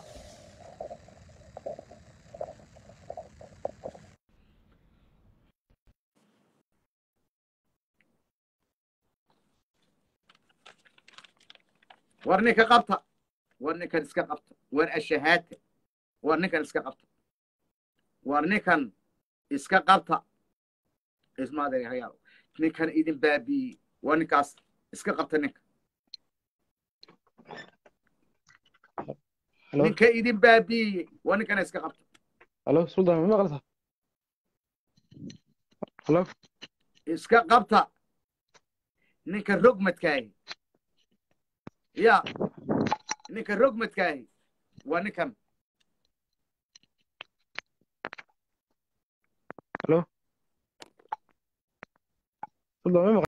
war ninka qabta war ninkan iska qabta war ashahaata war ninkan iska qabta war ninkan iska qabta ismaadegayaal ninkan idin baabiiyey war ninkaas iska qabta ninka Hello, ninka idin baabiiyey war ninkana iska qabta hello, Sultan, ma maqlaysaa? Hello, iska qabta ninka rogmadkaahi ya ninka rogmadkaahi waa ninkan hello. Sultan, ma